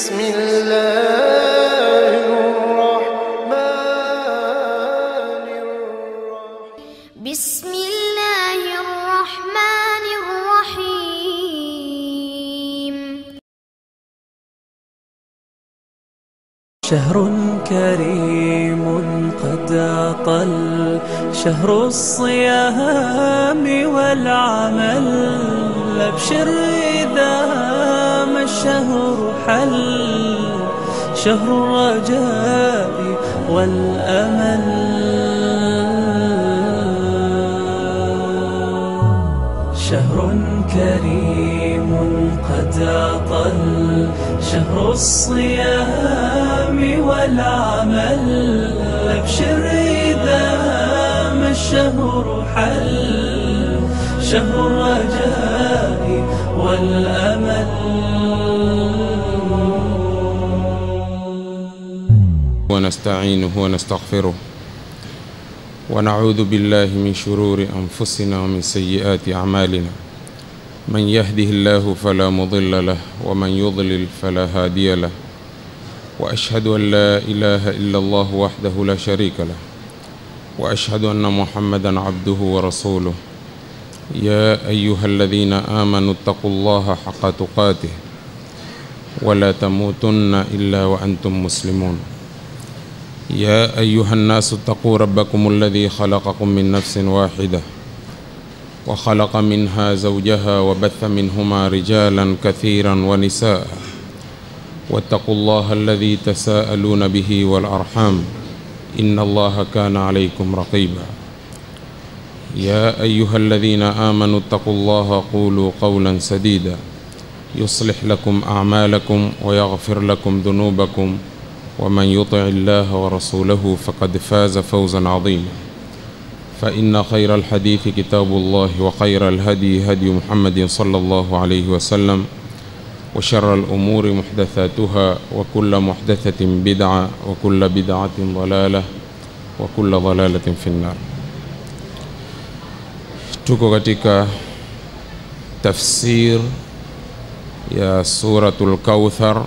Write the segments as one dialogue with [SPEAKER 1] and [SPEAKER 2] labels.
[SPEAKER 1] بسم الله الرحمن الرحيم
[SPEAKER 2] بسم الله الرحمن الرحيم
[SPEAKER 3] شهر كريم قد أطل شهر الصيام والعمل أبشر إذا ما الشهر حل شهر الرجاء والأمل شهر كريم قد أطل شهر الصيام والعمل أبشر إذا ما الشهر حل شهر الرجاء والأمل
[SPEAKER 4] ونستعينه ونستغفره ونعوذ بالله من شرور أنفسنا ومن سيئات أعمالنا من يهده الله فلا مضل له ومن يضلل فلا هادي له وأشهد أن لا إله إلا الله وحده لا شريك له وأشهد أن محمدا عبده ورسوله يا أيها الذين آمنوا اتقوا الله حق تقاته ولا تموتن إلا وأنتم مسلمون يا أيها الناس اتقوا ربكم الذي خلقكم من نفس واحدة وخلق منها زوجها وبث منهما رجالا كثيرا ونساء واتقوا الله الذي تساءلون به والأرحام إن الله كان عليكم رقيبا يا أيها الذين آمنوا اتقوا الله قولوا قولا سديدا يصلح لكم أعمالكم ويغفر لكم ذنوبكم ومن يطع الله ورسوله فقد فاز فوزا عظيما فإن خير الحديث كتاب الله وخير الهدي هدي محمد صلى الله عليه وسلم وشر الأمور محدثاتها وكل محدثة بدعة وكل بدعة ضلالة وكل ضلالة في النار tuko katika tafsir ya suratul kauthar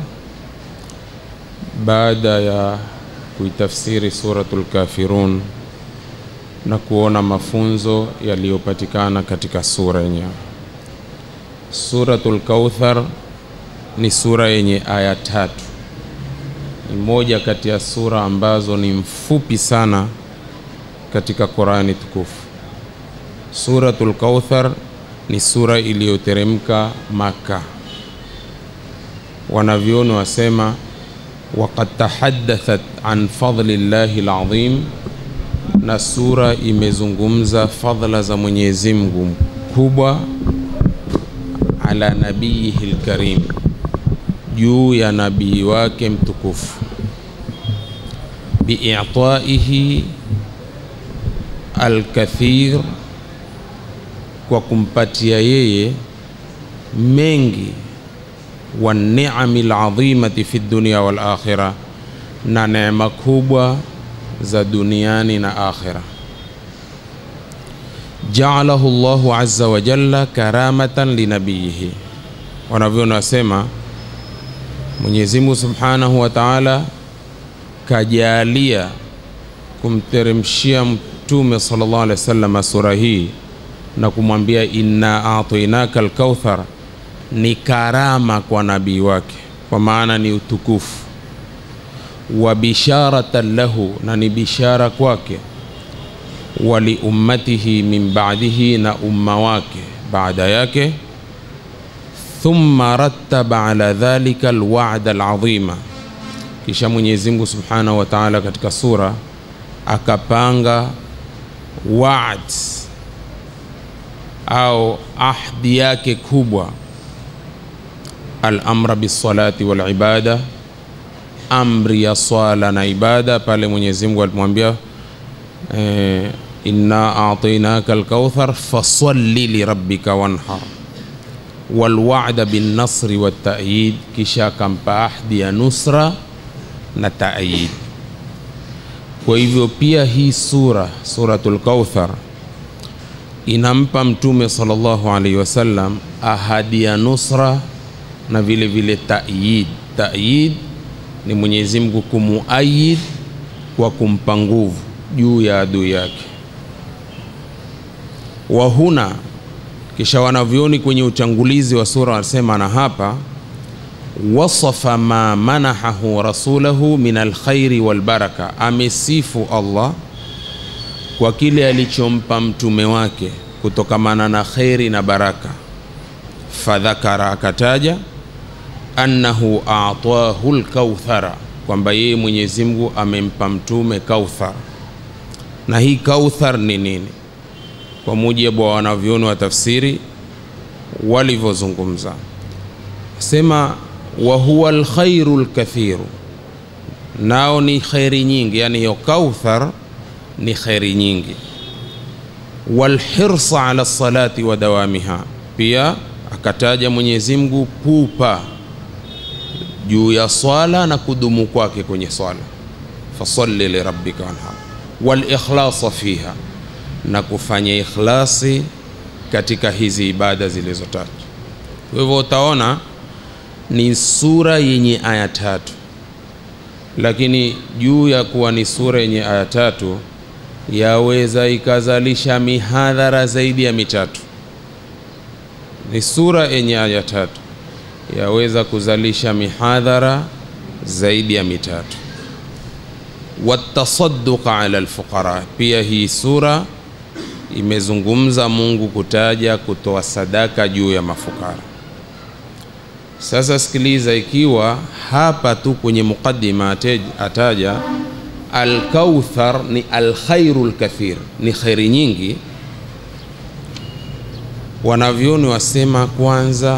[SPEAKER 4] baada ya kuitafsiri suratul kafirun na kuona mafunzo yaliyopatikana katika sura yenyewe suratul kauthar ni sura yenye aya tatu ni moja kati ya sura ambazo ni mfupi sana katika qurani tukufu suratul kauthar ni sura iliyoteremka maka wanavyoni wasema waqad tahaddathat an fadli llahi lazim na sura imezungumza fadhla za mwenyezi mungu mkubwa ala nabiyihi lkarim juu ya nabii wake mtukufu biitaihi alkathir kwa kumpatia yeye mengi wa niami ladhimati fi dunia wal akhira, na neema kubwa za duniani na akhira. Jaalahu Allahu azza wa jalla karamatan linabiyihi, wanavyoona wasema Mwenyezi Mungu subhanahu wa taala kajalia kumteremshia Mtume sallallahu alaihi wasallam sura hii na kumwambia inna atainaka alkauthar ni karama kwa nabii wake, kwa maana ni utukufu wa bisharatan lahu, na ni bishara kwake, wa liummatihi min ba'dihi, na umma wake baada yake. Thumma rattaba ala dhalika alwa'da alazima, kisha Mwenyezi Mungu subhanahu wa ta'ala katika sura akapanga wa'd au ahdi yake kubwa al-amra bisalati wal ibada, amri ya swala na ibada. Pale Mwenyezi Mungu alimwambia eh, inna atainaka alkauthar fasalli lirabbika wanhar, walwa'da binnasri watta'yid, kisha akampa ahdi ya nusra na ta'yid. Kwa hivyo pia hii sura suratul Kauthar inampa Mtume sallallahu alaihi wasallam ahadi ya nusra na vile vile ta'yid Tayid ni Mwenyezi Mungu kumuayid kwa kumpa nguvu juu ya adui yake. Wa huna, kisha wanavyoni kwenye utangulizi wa sura wanasema, na hapa wasafa ma manahahu rasulahu min alkhairi walbaraka, amesifu Allah kwa kile alichompa mtume wake kutokamana na kheri na baraka. Fadhakara, akataja annahu atahu lkauthara, kwamba yeye Mwenyezi Mungu amempa mtume kauthar. Na hii kauthar ni nini? Kwa mujibu wa wanavyoni wa tafsiri walivyozungumza, sema wa huwa alkhairu lkathiru, nao ni kheri nyingi, yani hiyo kauthar ni kheri nyingi. Walhirsa ala salati wa dawamiha, pia akataja Mwenyezi Mungu pupa juu ya swala na kudumu kwake kwenye swala, fasalli lirabbika wanhar, walikhlasa fiha, na kufanya ikhlasi katika hizi ibada zilizotajwa. Kwa hivyo utaona ni sura yenye aya tatu, lakini juu ya kuwa ni sura yenye aya tatu yaweza ikazalisha mihadhara zaidi ya mitatu. Ni sura yenye aya tatu yaweza kuzalisha mihadhara zaidi ya mitatu. Watasadduqa ala alfuqara, pia hii sura imezungumza Mungu kutaja kutoa sadaka juu ya mafukara. Sasa sikiliza, ikiwa hapa tu kwenye muqaddima ataja alkauthar ni alkhairu lkathir, ni khairi nyingi. Wanavyoni wasema kwanza,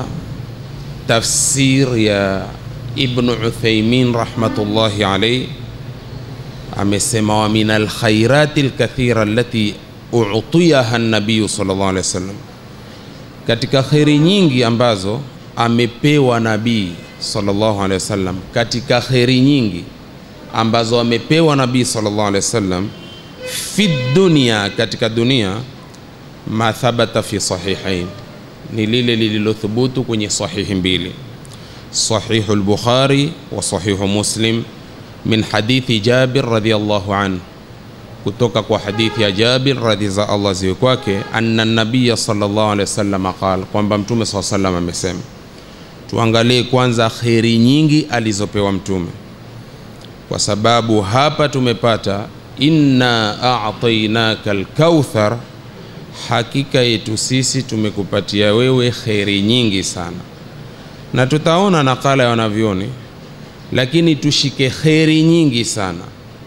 [SPEAKER 4] tafsir ya Ibnu Uthaimin rahmatullahi alayhi amesema, wa min alkhairati lkathira allati utiyaha nabiyu sallallahu alayhi wasallam, katika khairi nyingi ambazo amepewa nabii sallallahu alayhi wasallam, katika khairi nyingi ambazo amepewa nabii sallallahu alaihi wasallam fi dunia, katika dunia, ma thabata fi sahihain, ni lile lililothubutu kwenye sahihi mbili, sahihu al-Bukhari wa sahihu Muslim, min hadithi Jabir radhiyallahu anhu, kutoka kwa hadithi ya Jabir radhi za Allah ziwe kwake, anna nabiya sallallahu alaihi wasallam qala, kwamba mtume sallallahu alaihi wasallam amesema. Tuangalie kwanza kheri nyingi alizopewa mtume kwa sababu hapa tumepata inna a'tainaka alkauthar, hakika yetu sisi tumekupatia wewe kheri nyingi sana, na tutaona nakala ya wanavyoni, lakini tushike kheri nyingi sana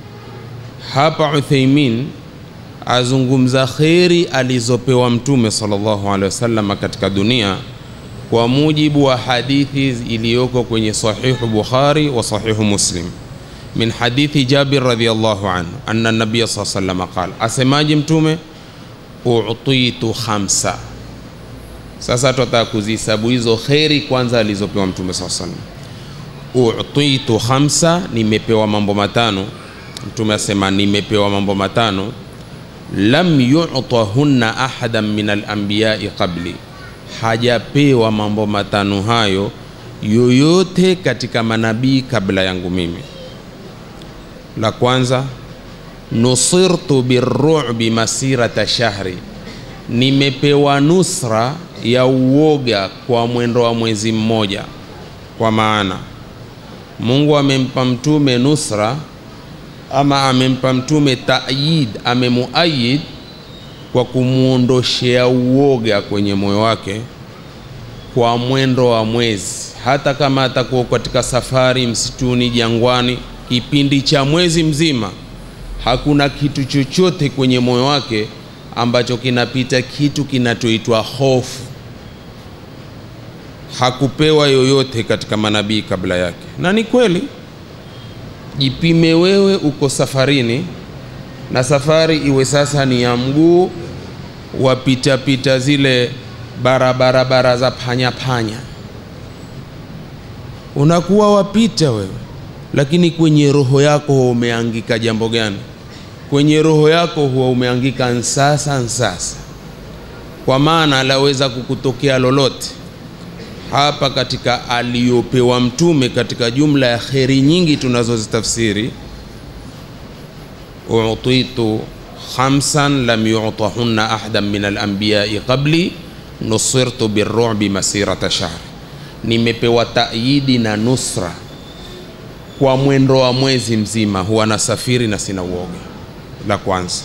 [SPEAKER 4] hapa. Uthaimin azungumza kheri alizopewa mtume sallallahu alaihi wasallam katika dunia kwa mujibu wa hadithi iliyoko kwenye sahihu Bukhari wa sahihu Muslim min hadithi Jabir radhiyallahu anhu anna nabiya sallallahu alayhi wasallam qala, asemaje mtume? utitu khamsa. Sasa tutataka kuzihesabu hizo kheri kwanza alizopewa mtume sallallahu alayhi wasallam. Utitu khamsa, nimepewa mambo matano. Mtume asema nimepewa mambo matano, lam yu'tahunna ahadan min al-anbiya'i qabli, hajapewa mambo matano hayo yoyote katika manabii kabla yangu mimi. La kwanza, nusirtu birru'bi masirata shahri, nimepewa nusra ya uoga kwa mwendo wa mwezi mmoja. Kwa maana Mungu amempa mtume nusra ama amempa mtume taayid, amemuayid kwa kumwondoshea uoga kwenye moyo wake kwa mwendo wa mwezi, hata kama atakuwa katika safari msituni, jangwani kipindi cha mwezi mzima, hakuna kitu chochote kwenye moyo wake ambacho kinapita kitu kinachoitwa hofu. Hakupewa yoyote katika manabii kabla yake, na ni kweli. Jipime wewe, uko safarini na safari iwe sasa ni ya mguu, wapitapita zile barabara bara za panya panya, unakuwa wapita wewe lakini kwenye roho yako huwa umeangika jambo gani? Kwenye roho yako huwa umeangika nsasa nsasa, kwa maana laweza kukutokea lolote. hapa katika aliyopewa mtume katika jumla ya kheri nyingi tunazozitafsiri utitu khamsan lam yutahunna ahadan min alambiyai qabli nusirtu birubi masirata shahri nimepewa taidi na nusra kwa mwendo wa mwezi mzima huwa nasafiri na sina uoga la kwanza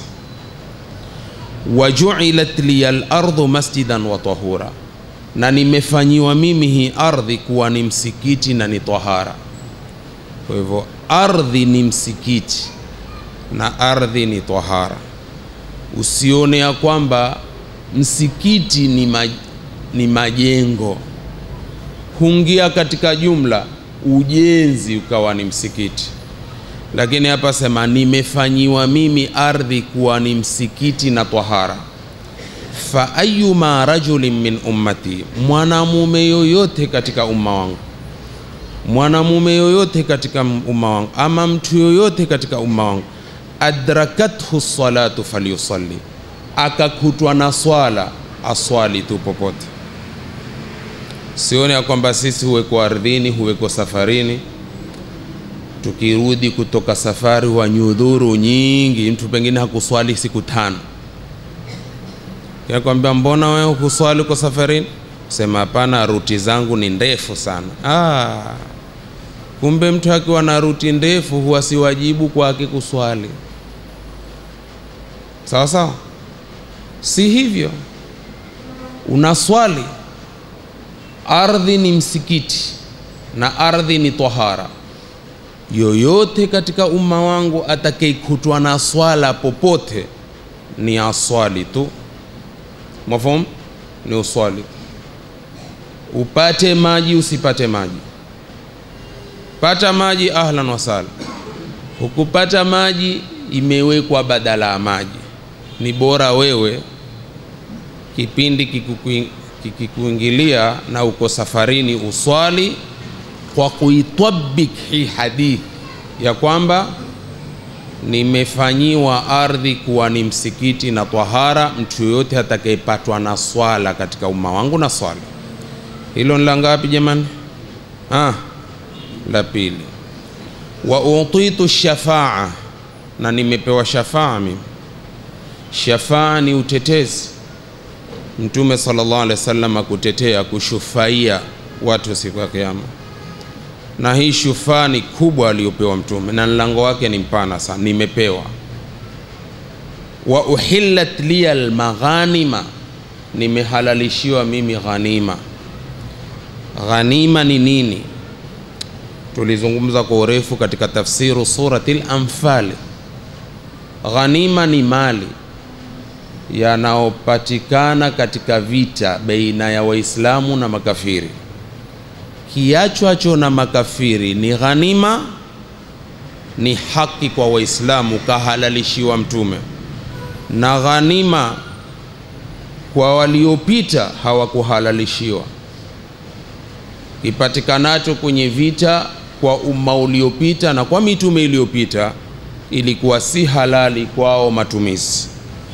[SPEAKER 4] wajuilat liya lardhu masjidan wa tahura na nimefanyiwa mimi hii ardhi kuwa ni msikiti na ni tahara kwa hivyo ardhi ni msikiti na ardhi ni tahara usione ya kwamba msikiti ni, maj, ni majengo huingia katika jumla ujenzi ukawa ni msikiti lakini hapa sema nimefanyiwa mimi ardhi kuwa ni msikiti na tahara fa ayuma rajulin min ummati mwanamume yoyote katika umma wangu mwanamume yoyote katika umma wangu ama mtu yoyote katika umma wangu adrakathu salatu falyusalli akakutwa na swala aswali tu popote sione ya kwamba sisi huweko ardhini huweko safarini tukirudi kutoka safari wa nyudhuru nyingi mtu pengine hakuswali siku tano yakwambia mbona wewe hukuswali uko safarini sema hapana ruti zangu ni ndefu sana ah, kumbe mtu akiwa na ruti ndefu huwa si wajibu kwake kuswali sawa sawa si hivyo unaswali ardhi ni msikiti na ardhi ni tahara yoyote katika umma wangu atakayekutwa na swala popote ni aswali tu mafhum ni uswali upate maji usipate maji pata maji ahlan wasala hukupata maji imewekwa badala ya maji ni bora wewe kipindi kikukuing- kikikuingilia na uko safarini uswali kwa kuitabik hii hadithi ya kwamba nimefanyiwa ardhi kuwa ni msikiti na tahara mtu yoyote atakayepatwa na swala katika umma wangu na swala hilo ni la ngapi jamani ah, la pili wa utitu shafaa na nimepewa shafaa mimi shafaa ni utetezi mtume sallallahu alaihi wasallam akutetea kushufaia watu siku ya kiyama na hii shufaa ni kubwa aliyopewa mtume na mlango wake ni mpana sana nimepewa wa uhillat liya almaghanima nimehalalishiwa mimi ghanima ghanima ni nini tulizungumza kwa urefu katika tafsiru surati lamfali ghanima ni mali yanayopatikana katika vita baina ya waislamu na makafiri kiachwacho na makafiri ni ghanima ni haki kwa waislamu kahalalishiwa mtume na ghanima kwa waliopita hawakuhalalishiwa kipatikanacho kwenye vita kwa umma uliopita na kwa mitume iliyopita ilikuwa si halali kwao matumizi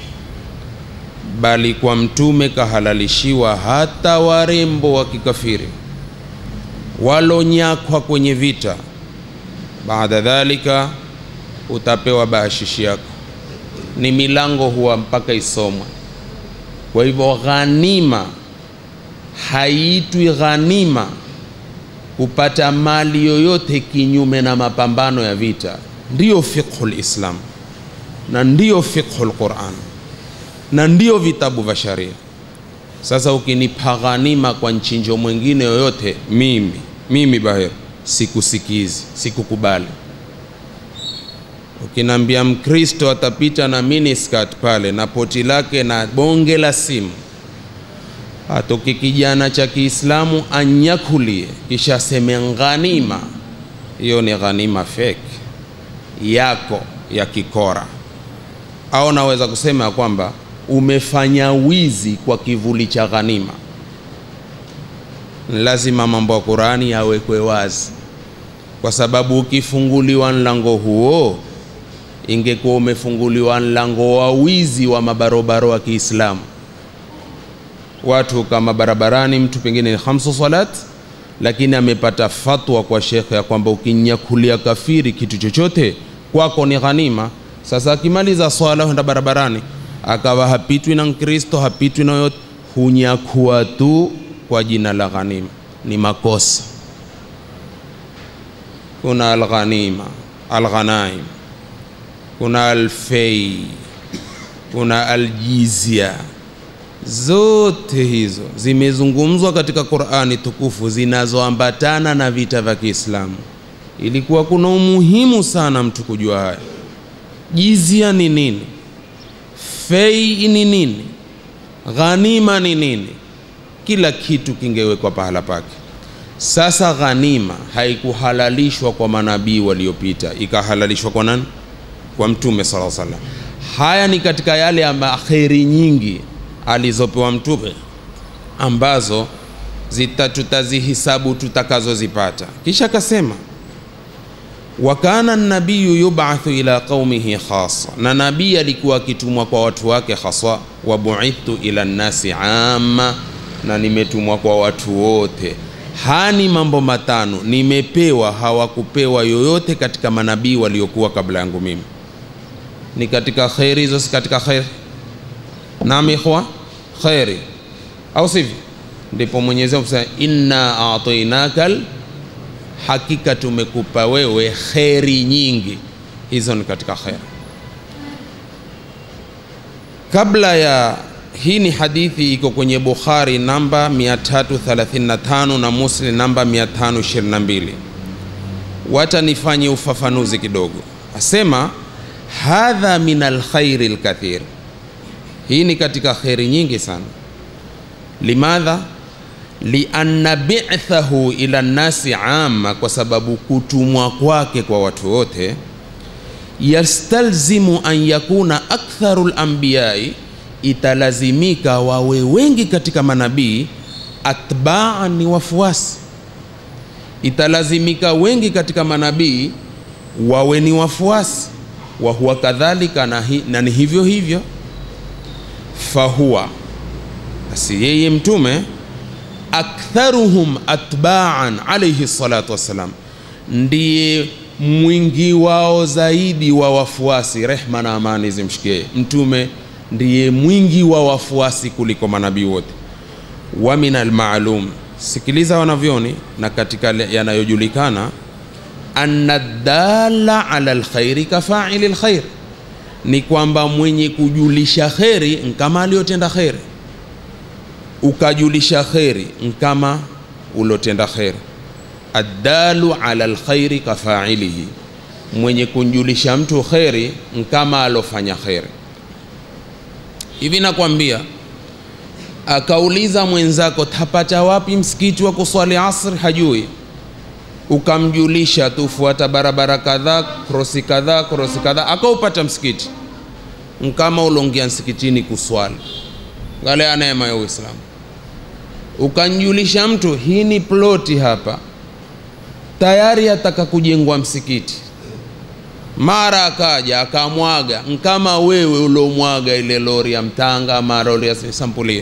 [SPEAKER 4] bali kwa mtume kahalalishiwa hata warembo wa kikafiri walonyakwa kwenye vita baada dhalika utapewa bahashishi yako ni milango huwa mpaka isomwe kwa hivyo ghanima haiitwi ghanima kupata mali yoyote kinyume na mapambano ya vita ndiyo fiqhu lislam na ndiyo fiqhu lquran na ndiyo vitabu vya sharia sasa ukinipa ghanima kwa nchinjo mwingine yoyote mimi mimi bahir sikusikizi sikukubali ukiniambia mkristo atapita na miniskat pale na poti lake na bonge la simu atoke kijana cha kiislamu anyakulie kisha aseme ghanima hiyo ni ghanima fake yako ya kikora au naweza kusema ya kwamba umefanya wizi kwa kivuli cha ghanima lazima mambo ya qurani yawekwe wazi kwa sababu ukifunguliwa mlango huo ingekuwa umefunguliwa mlango wa wizi wa mabarobaro wa kiislamu watu kama barabarani, mtu pengine ni khamsu salat, lakini amepata fatwa kwa shekhe ya kwamba ukinyakulia kafiri kitu chochote kwako ni ghanima. Sasa akimaliza swala huenda barabarani, akawa hapitwi na Mkristo, hapitwi na yote, hunyakua tu kwa jina la ghanima, ni makosa. Kuna alghanima, alghanaim, kuna alfei, kuna aljizya zote hizo zimezungumzwa katika Qur'ani tukufu zinazoambatana na vita vya Kiislamu. Ilikuwa kuna umuhimu sana mtu kujua haya. Jizia ni nini? Fei ni nini? Ghanima ni nini? Kila kitu kingewekwa pahala pake. Sasa ghanima haikuhalalishwa kwa manabii waliopita, ikahalalishwa kwa nani? Kwa Mtume sallallahu alaihi wasallam. Haya ni katika yale ama kheri nyingi alizopewa mtume ambazo zita tutazihisabu tutakazozipata. Kisha akasema wa kana nabiyu yubathu ila qaumihi khasa, na nabii alikuwa akitumwa kwa watu wake haswa. Wa buithtu ila nnasi amma, na nimetumwa kwa watu wote. Hani mambo matano nimepewa, hawakupewa yoyote katika manabii waliokuwa kabla yangu mimi. Ni katika kheri hizo, si katika kheri? Naam ikhwa, kheri au sivyo? Ndipo Mwenyezi Mungu sema inna atainakal, hakika tumekupa wewe kheri nyingi. Hizo ni katika kheri. Kabla ya hii ni hadithi iko kwenye Bukhari namba 335 na Muslim namba 522. Wacha nifanye ufafanuzi kidogo. Asema hadha min alkhairi alkathir hii ni katika kheri nyingi sana. Limadha? lianna bi'thahu ila nnasi amma, kwa sababu kutumwa kwake kwa watu wote yastalzimu an yakuna aktharu lambiyai, italazimika wawe wengi katika manabii atbaan, ni wafuasi. Italazimika wengi katika manabii wawe ni wafuasi, wa huwa kadhalika, na, hi, na ni hivyo hivyo fahuwa basi yeye mtume aktharuhum atbaan alayhi salatu wassalam, ndiye mwingi wao zaidi wa wafuasi, rehma na amani zimshikie mtume, ndiye mwingi wa wafuasi kuliko manabii wote. Wa min almaalum, sikiliza wanavyoni, na katika yanayojulikana, anna dalla ala alkhairi kafaili lkhair ni kwamba mwenye kujulisha kheri nkama aliyotenda kheri, ukajulisha kheri nkama ulotenda kheri. Addalu ala lkhairi kafailihi, mwenye kunjulisha mtu kheri nkama alofanya kheri. Hivi nakwambia, akauliza mwenzako tapata wapi msikiti wa kuswali asr, hajui ukamjulisha tu, fuata barabara kadhaa, krosi kadhaa, krosi kadhaa, akaupata msikiti nkama ulongia msikitini kuswali. Angalia neema ya Uislamu. Ukanjulisha mtu hii ni ploti hapa, tayari ataka kujengwa msikiti, mara akaja akamwaga, nkama wewe ulomwaga ile lori ya mtanga, mara uliasampulie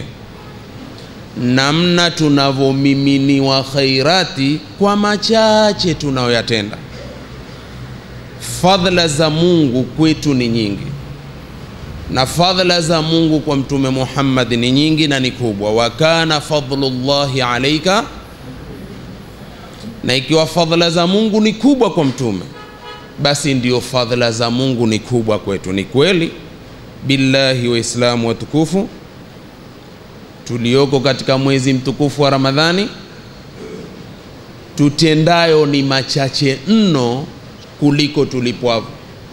[SPEAKER 4] namna tunavyomiminiwa khairati kwa machache tunayoyatenda. Fadhila za Mungu kwetu ni nyingi, na fadhila za Mungu kwa Mtume Muhammad ni nyingi na ni kubwa. Wa kana fadlullahi alaika, na ikiwa fadhila za Mungu ni kubwa kwa Mtume, basi ndio fadhila za Mungu ni kubwa kwetu. Ni kweli billahi, Waislamu watukufu tulioko katika mwezi mtukufu wa Ramadhani, tutendayo ni machache mno kuliko tulipwavyo.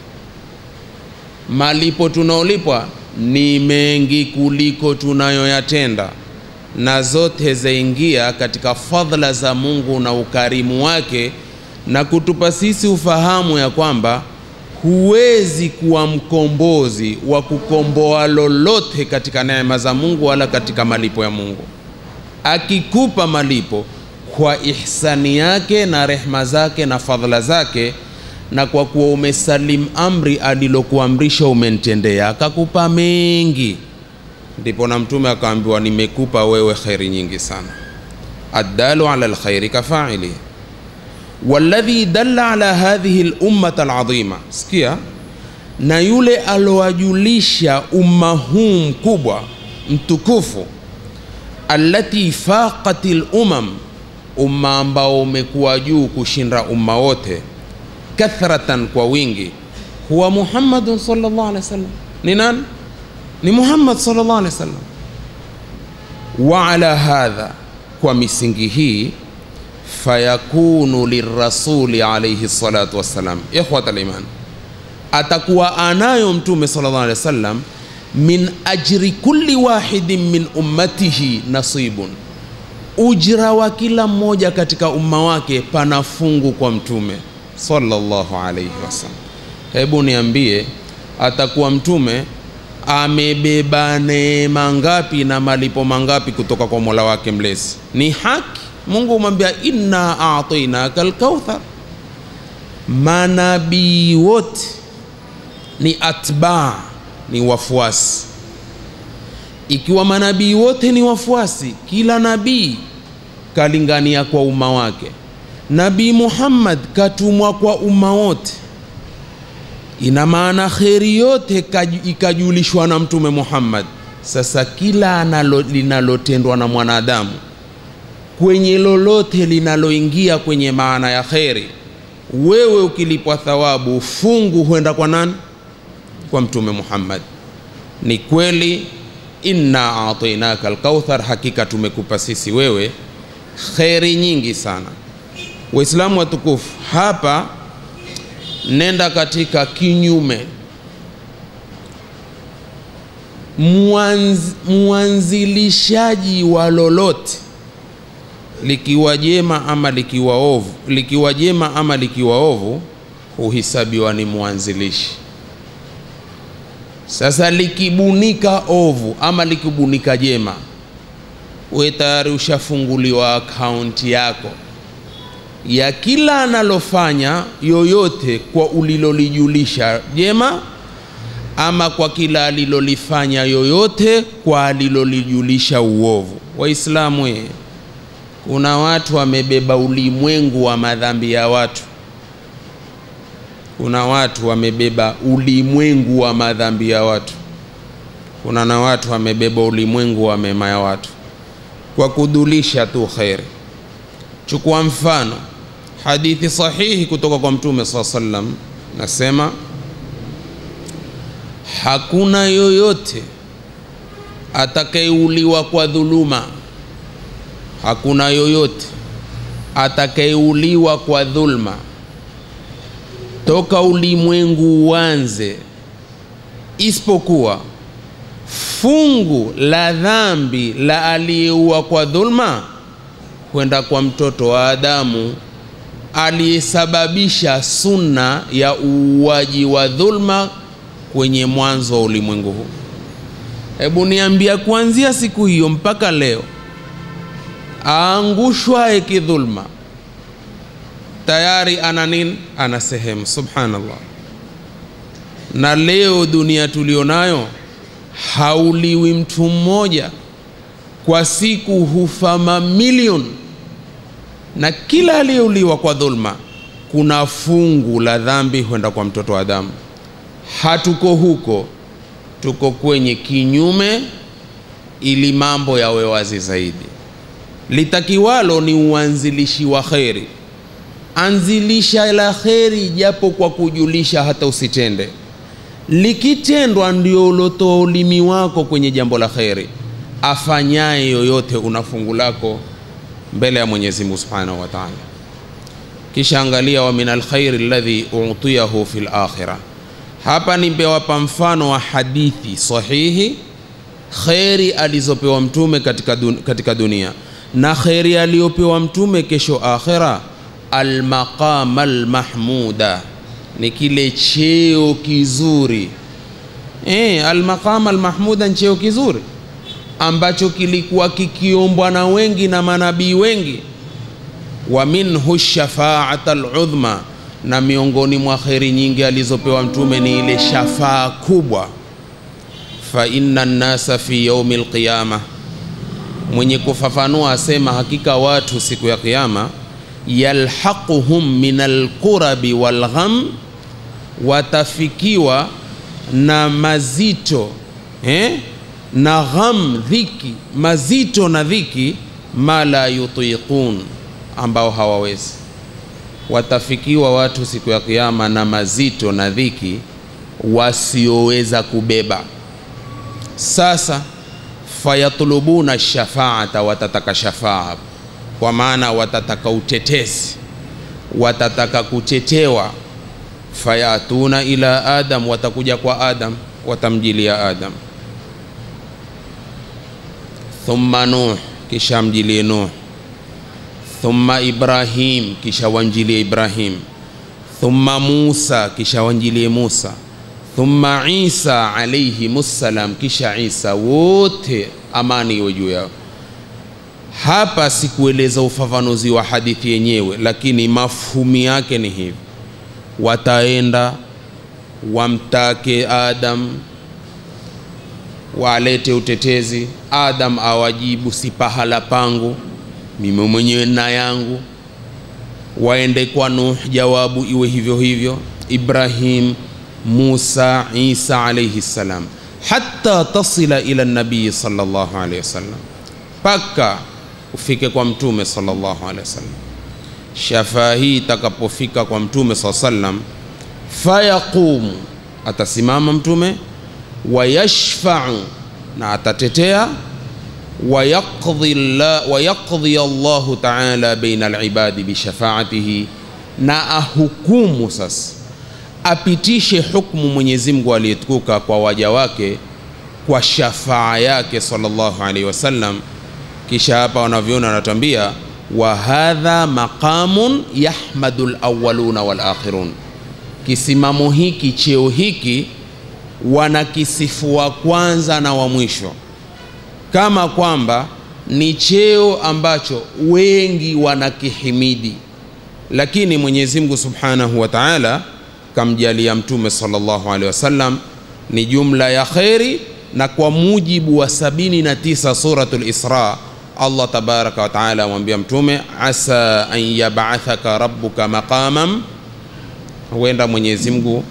[SPEAKER 4] Malipo tunaolipwa ni mengi kuliko tunayoyatenda, na zote zaingia katika fadhila za Mungu na ukarimu wake, na kutupa sisi ufahamu ya kwamba huwezi kuwa mkombozi wa kukomboa lolote katika neema za Mungu wala katika malipo ya Mungu. Akikupa malipo kwa ihsani yake na rehma zake na fadhila zake, na kwa kuwa umesalim amri alilokuamrisha umentendea, akakupa mengi, ndipo na mtume akaambiwa nimekupa wewe kheri nyingi sana addalu ala lkhairi kafaili walladhi dalla ala hadhihi lummata aladhima sikia na yule alowajulisha umma huu mkubwa mtukufu allati faqat lumam umma ambao umekuwa juu kushinda umma wote kathratan kwa wingi huwa muhammadun sallallahu alaihi wasallam ni nani ni muhammad sallallahu alaihi wasallam wa ala hadha kwa misingi hii fayakunu lirasuli alaihi salatu wassalam ikhwat aliman atakuwa anayo mtume sallallahu alaihi wasallam min ajri kulli wahidin min ummatihi nasibun ujira wa kila mmoja katika umma wake pana fungu kwa mtume sallallahu alaihi wasallam hebu niambie atakuwa mtume amebeba neema ngapi na malipo mangapi kutoka kwa mola wake mlezi ni haki mungu umwambia inna atainaka lkauthar manabii wote ni atbaa ni wafuasi ikiwa manabii wote ni wafuasi kila nabii kalingania kwa umma wake nabii muhammad katumwa kwa umma wote ina maana kheri yote kaju- ikajulishwa na mtume muhammad sasa kila analo linalotendwa na mwanadamu kwenye lolote linaloingia kwenye maana ya kheri wewe ukilipwa thawabu fungu huenda kwa nani kwa mtume muhammad ni kweli inna atainaka alkauthar hakika tumekupa sisi wewe kheri nyingi sana waislamu watukufu hapa nenda katika kinyume Mwanz, mwanzilishaji wa lolote likiwa jema ama likiwa ovu likiwa jema ama likiwa ovu huhisabiwa ni mwanzilishi sasa likibunika ovu ama likibunika jema we tayari ushafunguliwa akaunti yako ya kila analofanya yoyote kwa ulilolijulisha jema ama kwa kila alilolifanya yoyote kwa alilolijulisha uovu waislamu ye kuna watu wamebeba ulimwengu wa madhambi ya watu kuna watu wamebeba ulimwengu wa madhambi ya watu kuna na watu wamebeba ulimwengu wa mema ya watu kwa kudulisha tu kheri chukua mfano hadithi sahihi kutoka kwa mtume saa sallam nasema hakuna yoyote atakayeuliwa kwa dhuluma hakuna yoyote atakayeuliwa kwa dhulma toka ulimwengu uanze isipokuwa fungu la dhambi la aliyeua kwa dhulma kwenda kwa mtoto wa Adamu aliyesababisha sunna ya uuaji wa dhulma kwenye mwanzo wa ulimwengu huu. Hebu niambia, kuanzia siku hiyo mpaka leo, aangushwaye kidhulma tayari ana nini? Ana sehemu. Subhanallah. Na leo dunia tulionayo, hauliwi mtu mmoja kwa siku, hufa mamilioni, na kila aliyeuliwa kwa dhulma kuna fungu la dhambi huenda kwa mtoto wa Adamu. Hatuko huko, tuko kwenye kinyume, ili mambo yawe wazi zaidi. Litakiwalo ni uanzilishi wa kheri anzilisha la kheri japo kwa kujulisha, hata usitende. Likitendwa ndio ulotoa ulimi wako kwenye jambo la kheri. Afanyaye yoyote una fungu lako mbele ya Mwenyezi Mungu Subhanahu wa Ta'ala. Kisha angalia, wa min alkhairi alladhi utiyahu fil akhirah. Hapa nimewapa mfano wa hadithi sahihi, kheri alizopewa mtume katika, dun katika dunia na kheri aliyopewa mtume kesho akhira almaqama almahmuda ni kile cheo kizuri e, almaqama almahmuda ni cheo kizuri ambacho kilikuwa kikiombwa na wengi na manabii wengi wa minhu shafaata aludhma na miongoni mwa kheri nyingi alizopewa mtume ni ile shafaa kubwa fa inna nnasa fi yaumi lqiyama mwenye kufafanua asema hakika watu siku ya kiyama yalhaquhum min alkurabi walgham watafikiwa na mazito eh? na gham dhiki mazito na dhiki ma la yutiqun ambao hawawezi watafikiwa watu siku ya kiyama na mazito na dhiki wasioweza kubeba sasa fayatlubuna shafaata watataka shafaa kwa maana watataka utetezi watataka kutetewa fayatuna ila adam watakuja kwa adam watamjilia adam thumma nuh kisha mjilie nuh thumma ibrahim kisha wanjilie ibrahim thumma musa kisha wanjilie musa thumma isa alaihimussalam kisha isa wote amani iwe juu yao hapa sikueleza ufafanuzi wa hadithi yenyewe lakini mafhumi yake ni hivi wataenda wamtake adam walete utetezi adam awajibu si pahala pangu mimi mwenyewe na yangu waende kwa nuh jawabu iwe hivyo hivyo ibrahim musa isa alaihi ssalam hatta tasila ila nabii salllahu alehi wasallam mpaka ufike kwa mtume salllahu alehi wasallam shafaa hii itakapofika kwa mtume saa sallam fayaqumu atasimama mtume wayashfau na atatetea wayaqdhi la- wayaqdhi allahu taala baina alibadi bishafaatihi na ahukumu sasa apitishe hukmu mwenyezi mungu aliyetukuka kwa waja wake kwa shafaa yake sallallahu alaihi wasallam kisha hapa wanavyoona wanatuambia wa hadha maqamun yahmadu lawaluna walakhirun kisimamo hiki cheo hiki wanakisifu wa kwanza na wa mwisho kama kwamba ni cheo ambacho wengi wanakihimidi lakini mwenyezi mungu subhanahu wa taala kamjalia mtume sallallahu alaihi wasallam ni jumla ya kheri na kwa mujibu wa 79 suratul isra allah tabaraka wa taala amwambia mtume asa an yabathaka rabbuka maqaman huenda mwenyezi mungu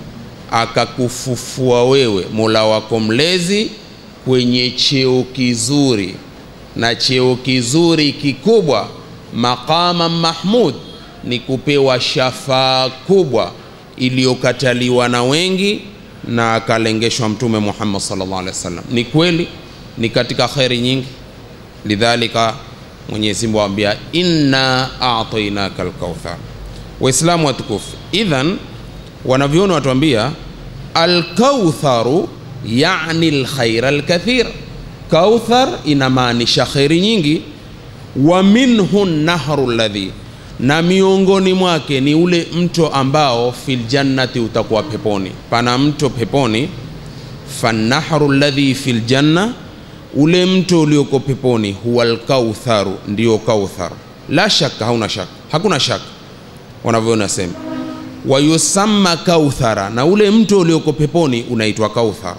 [SPEAKER 4] akakufufua wewe mola wako mlezi kwenye cheo kizuri na cheo kizuri kikubwa maqama mahmud ni kupewa shafaa kubwa iliyokataliwa na wengi na akalengeshwa mtume muhammad sallallahu alaihi wasallam ni kweli ni katika kheri nyingi lidhalika mwenyezi mungu awambia inna atainaka lkauthar waislamu watukufu idhan wanavyoona watuambia alkautharu yani lkhaira lkathir kauthar inamaanisha kheri nyingi wa minhu nahru ladhi na miongoni mwake ni ule mto ambao fil jannati utakuwa peponi pana mto peponi fanahru ladhi fil janna ule mto ulioko peponi huwa lkautharu ndio kauthar la shaka hauna shaka hakuna shaka wanavyoona sema wayusamma kauthara na ule mto ulioko peponi unaitwa kauthar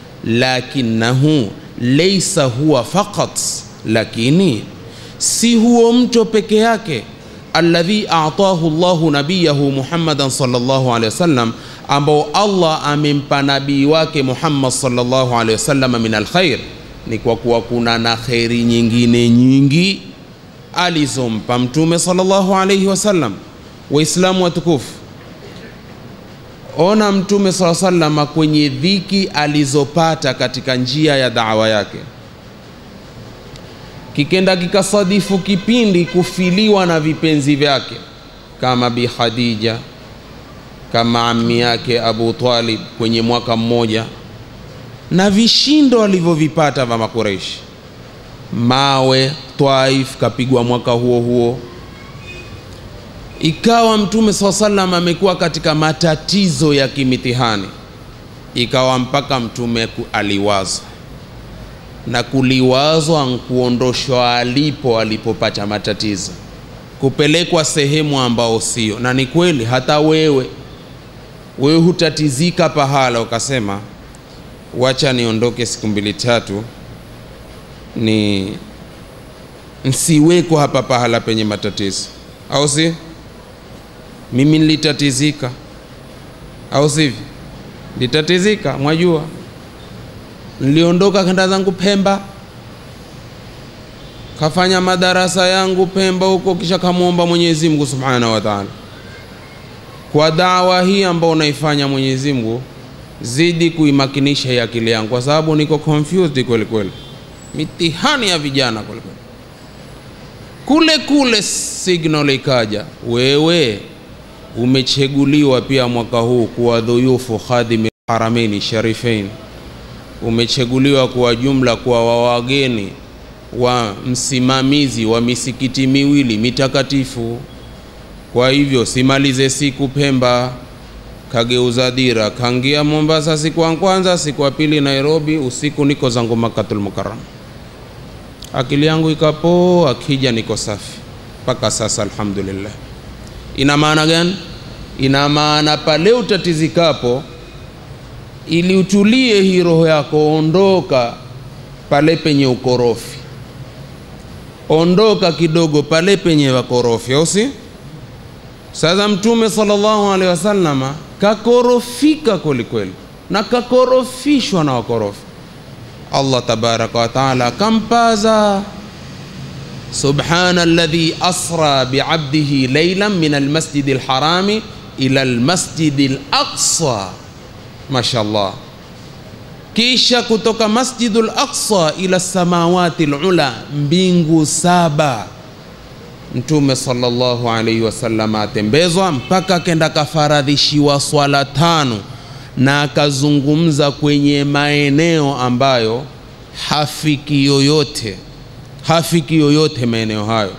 [SPEAKER 4] lakinahu leisa huwa faqat lakini si huo mto peke yake alladhi atahu llahu nabiyahu muhammadan salllahu alehi wasallam ambao allah amempa nabii wake muhammad salllahu alehi wasallam min alkhair ni kwa kuwa kuna na kheri nyingine nyingi alizompa mtume salllahu alaihi wasallam waislamu watukufu ona mtume saa salama kwenye dhiki alizopata katika njia ya dawa yake kikenda kikasadifu kipindi kufiliwa na vipenzi vyake kama bi khadija kama ami yake abu talib kwenye mwaka mmoja na vishindo alivyovipata vya makureishi mawe twaif kapigwa mwaka huo huo ikawa mtume saa salam amekuwa katika matatizo ya kimitihani ikawa mpaka mtume ku- aliwazwa na kuliwazwa nkuondoshwa alipo alipopata matatizo kupelekwa sehemu ambao sio na ni kweli hata wewe wewe hutatizika pahala ukasema wacha niondoke siku mbili tatu ni nsiweko hapa pahala penye matatizo au si mimi nilitatizika au sivyo litatizika mwajua niliondoka kenda zangu pemba kafanya madarasa yangu pemba huko kisha kamwomba mwenyezi mungu subhanahu wa taala kwa dawa hii ambao unaifanya mwenyezi mungu zidi kuimakinisha hii akili yangu kwa sababu niko confused kweli kweli mitihani ya vijana kweli kweli kule kule signal ikaja wewe umecheguliwa pia mwaka huu kuwa dhuyufu khadimi harameni sharifain umecheguliwa kuwa jumla kuwa wa wageni wa msimamizi wa misikiti miwili mitakatifu kwa hivyo simalize siku pemba kageuza dira kangia mombasa siku ya kwanza siku ya pili nairobi usiku niko zangu makatul mukarram akili yangu ikapoa akija niko safi mpaka sasa alhamdulillah ina maana gani ina maana pale utatizikapo ili utulie hii roho yako ondoka pale penye ukorofi ondoka kidogo pale penye wakorofi au si sasa mtume sallallahu alaihi wasallama kakorofika kwelikweli na kakorofishwa na wakorofi allah tabaraka wataala akampaza subhana alladhi asra biabdihi leilan min almasjidi lharami ila almasjidi laqsa mashallah kisha kutoka masjidu laqsa ila samawati lula mbingu saba mtume sallallahu alaihi wasallam atembezwa mpaka akenda kafaradhishiwa swala tano na akazungumza kwenye maeneo ambayo hafiki yoyote hafiki yoyote maeneo hayo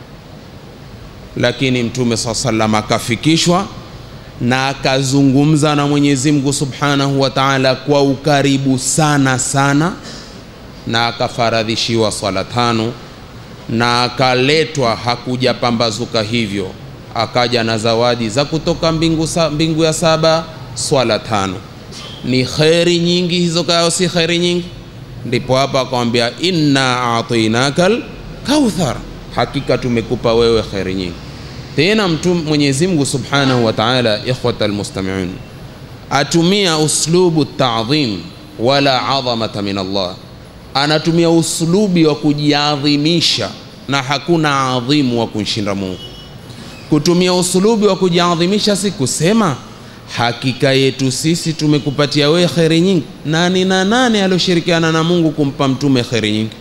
[SPEAKER 4] lakini mtume saa salam akafikishwa na akazungumza na mwenyezi mungu subhanahu wa taala kwa ukaribu sana sana na akafaradhishiwa swala tano na akaletwa hakuja pambazuka hivyo akaja na zawadi za kutoka mbingu, sa, mbingu ya saba swala tano ni kheri nyingi hizo kayo si kheri nyingi ndipo hapa akamwambia inna atinaka lkauthar hakika tumekupa wewe kheri nyingi tena mtu mwenyezi mungu subhanahu wa taala ikhwata almustamiun atumia uslubu tadhim wala adhamata min allah anatumia uslubi wa kujiadhimisha na hakuna adhimu wa kumshinda mungu kutumia usulubi wa kujiadhimisha si kusema hakika yetu sisi tumekupatia wewe kheri nyingi nani na nane alioshirikiana na mungu kumpa mtume kheri nyingi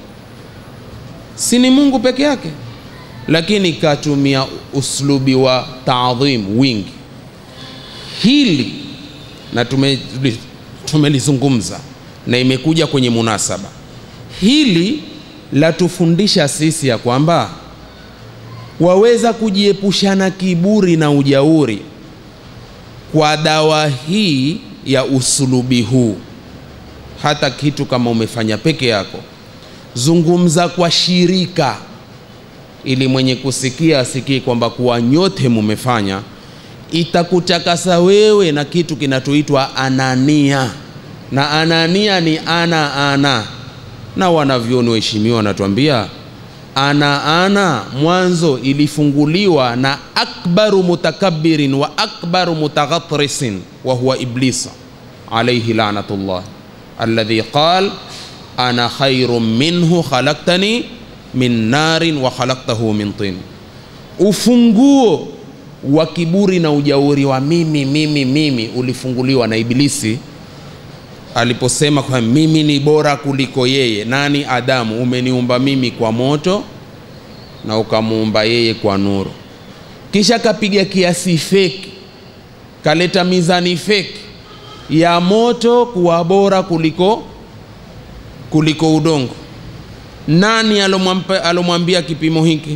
[SPEAKER 4] si ni mungu peke yake lakini katumia uslubi wa taadhim wingi hili na tumelizungumza na imekuja kwenye munasaba hili latufundisha sisi ya kwamba waweza kujiepushana kiburi na ujauri kwa dawa hii ya usulubi huu hata kitu kama umefanya peke yako zungumza kwa shirika ili mwenye kusikia asikie kwamba kuwa nyote mumefanya itakutakasa wewe na kitu kinatuitwa anania na anania ni ana ana na wanavyoni waheshimiwa wanatuambia ana ana mwanzo ilifunguliwa na akbaru mutakabbirin wa akbaru mutaghatrisin wa huwa iblisa alaihi lanatullah alladhi qal ana khairu minhu khalaktani min narin wa khalaktahu min tin ufunguo wa kiburi na ujauri wa mimi mimi mimi ulifunguliwa na ibilisi aliposema kwa mimi ni bora kuliko yeye nani adamu umeniumba mimi kwa moto na ukamuumba yeye kwa nuru kisha kapiga kiasi feki kaleta mizani feki ya moto kuwa bora kuliko kuliko udongo nani alomwambia kipimo hiki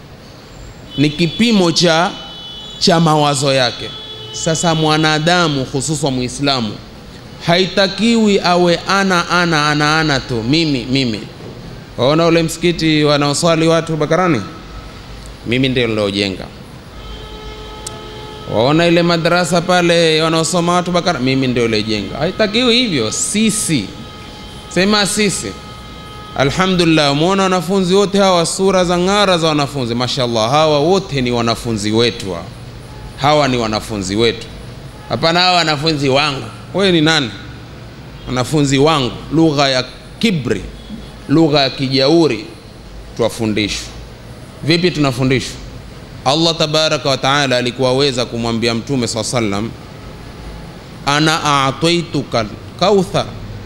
[SPEAKER 4] ni kipimo cha cha mawazo yake sasa mwanadamu hususan muislamu haitakiwi awe ana ana ana ana tu mimi mimi waona ule msikiti wanaoswali watu bakarani mimi ndio niliojenga waona ile madarasa pale wanaosoma watu bakara mimi ndio ilejenga haitakiwi hivyo sisi sema sisi alhamdulillah umeona wanafunzi wote hawa sura za ng'ara za wanafunzi mashallah hawa wote ni wanafunzi wetu hawa, hawa ni wanafunzi wetu hapana hawa wanafunzi wangu wewe ni nani wanafunzi wangu lugha ya kibri lugha ya kijauri twafundishwa vipi tunafundishwa allah tabaraka wa taala alikuwa aweza kumwambia mtume saa sallam ana ataituka kauthar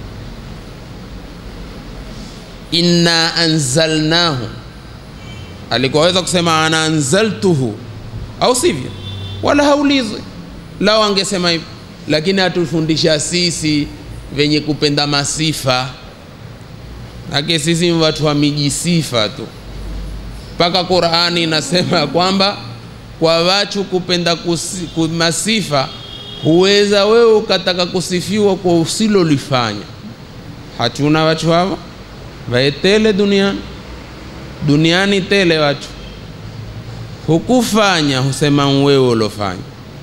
[SPEAKER 4] inna anzalnahu alikuwa aweza kusema ana anzaltuhu au sivyo wala haulizwi lao angesema hivyo lakini hatufundisha sisi venye kupenda masifa ake sisi ni watu wa mijisifa tu mpaka qurani inasema kwamba kwa wachu kupenda kusi, ku- masifa huweza wewe ukataka kusifiwa kwa usilolifanya hatuna watu hawa vaetele duniani duniani tele watu hukufanya husema wewe ulofanya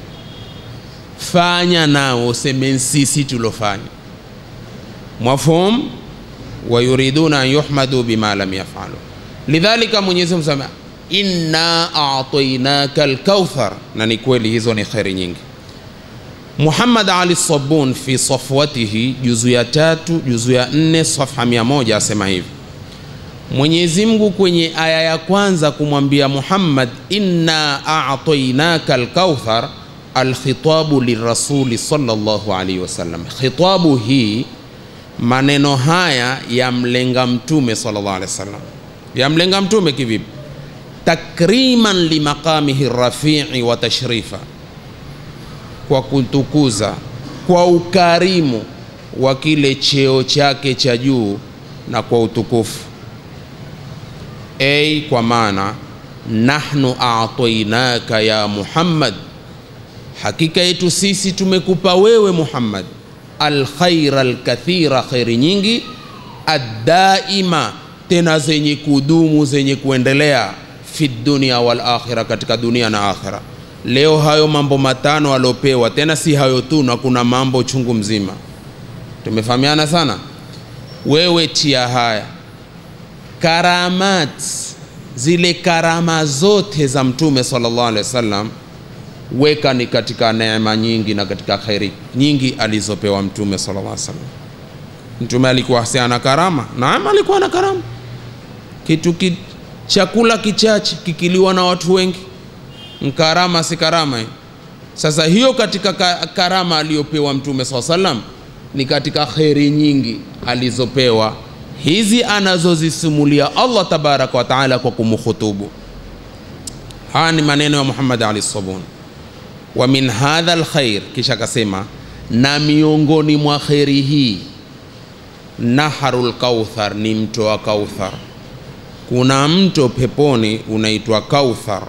[SPEAKER 4] fanya nao useme sisi tulofanya mafhum wayuriduna an yuhmadu bima lam yafalu lidhalika mwenyezi mungu sema inna atainaka alkauthar na ni kweli hizo ni kheri nyingi muhammad ali sabun fi safwatihi juzu ya tatu juzu ya nne safha mia moja asema hivi mwenyezi mungu kwenye aya ya kwanza kumwambia muhammad inna atainaka alkauthar alkhitabu lirasuli salllahu alaihi wasallam khitabu hii maneno haya yamlenga mtume sallallahu alaihi wasallam yamlenga mtume kivipi takriman limaqamihi rafii wa tashrifa kwa kutukuza kwa ukarimu wa kile cheo chake cha juu na kwa utukufu ei kwa maana nahnu atainaka ya muhammad hakika yetu sisi tumekupa wewe muhammad alkhaira alkathira kheri nyingi addaima tena zenye kudumu zenye kuendelea fi dunia wal akhira katika dunia na akhira leo hayo mambo matano aliopewa tena si hayo tu na kuna mambo chungu mzima tumefahamiana sana wewe tia haya karamat zile karama zote za mtume sallallahu alaihi wasallam weka ni katika neema nyingi na katika kheri nyingi alizopewa mtume sallallahu alaihi wasallam mtume alikuwa si ana karama naam alikuwa na karama kitu ki, chakula kichache kikiliwa na watu wengi nkarama si karama hii. sasa hiyo katika ka- karama aliyopewa mtume saa salam ni katika kheri nyingi alizopewa hizi anazozisimulia allah tabaraka wa taala kwa kumkhutubu haya ni maneno ya muhammad ali sabun wa min hadha lkhair kisha akasema na miongoni mwa kheri hii naharu lkauthar ni mto wa kauthar kuna mto peponi unaitwa kauthar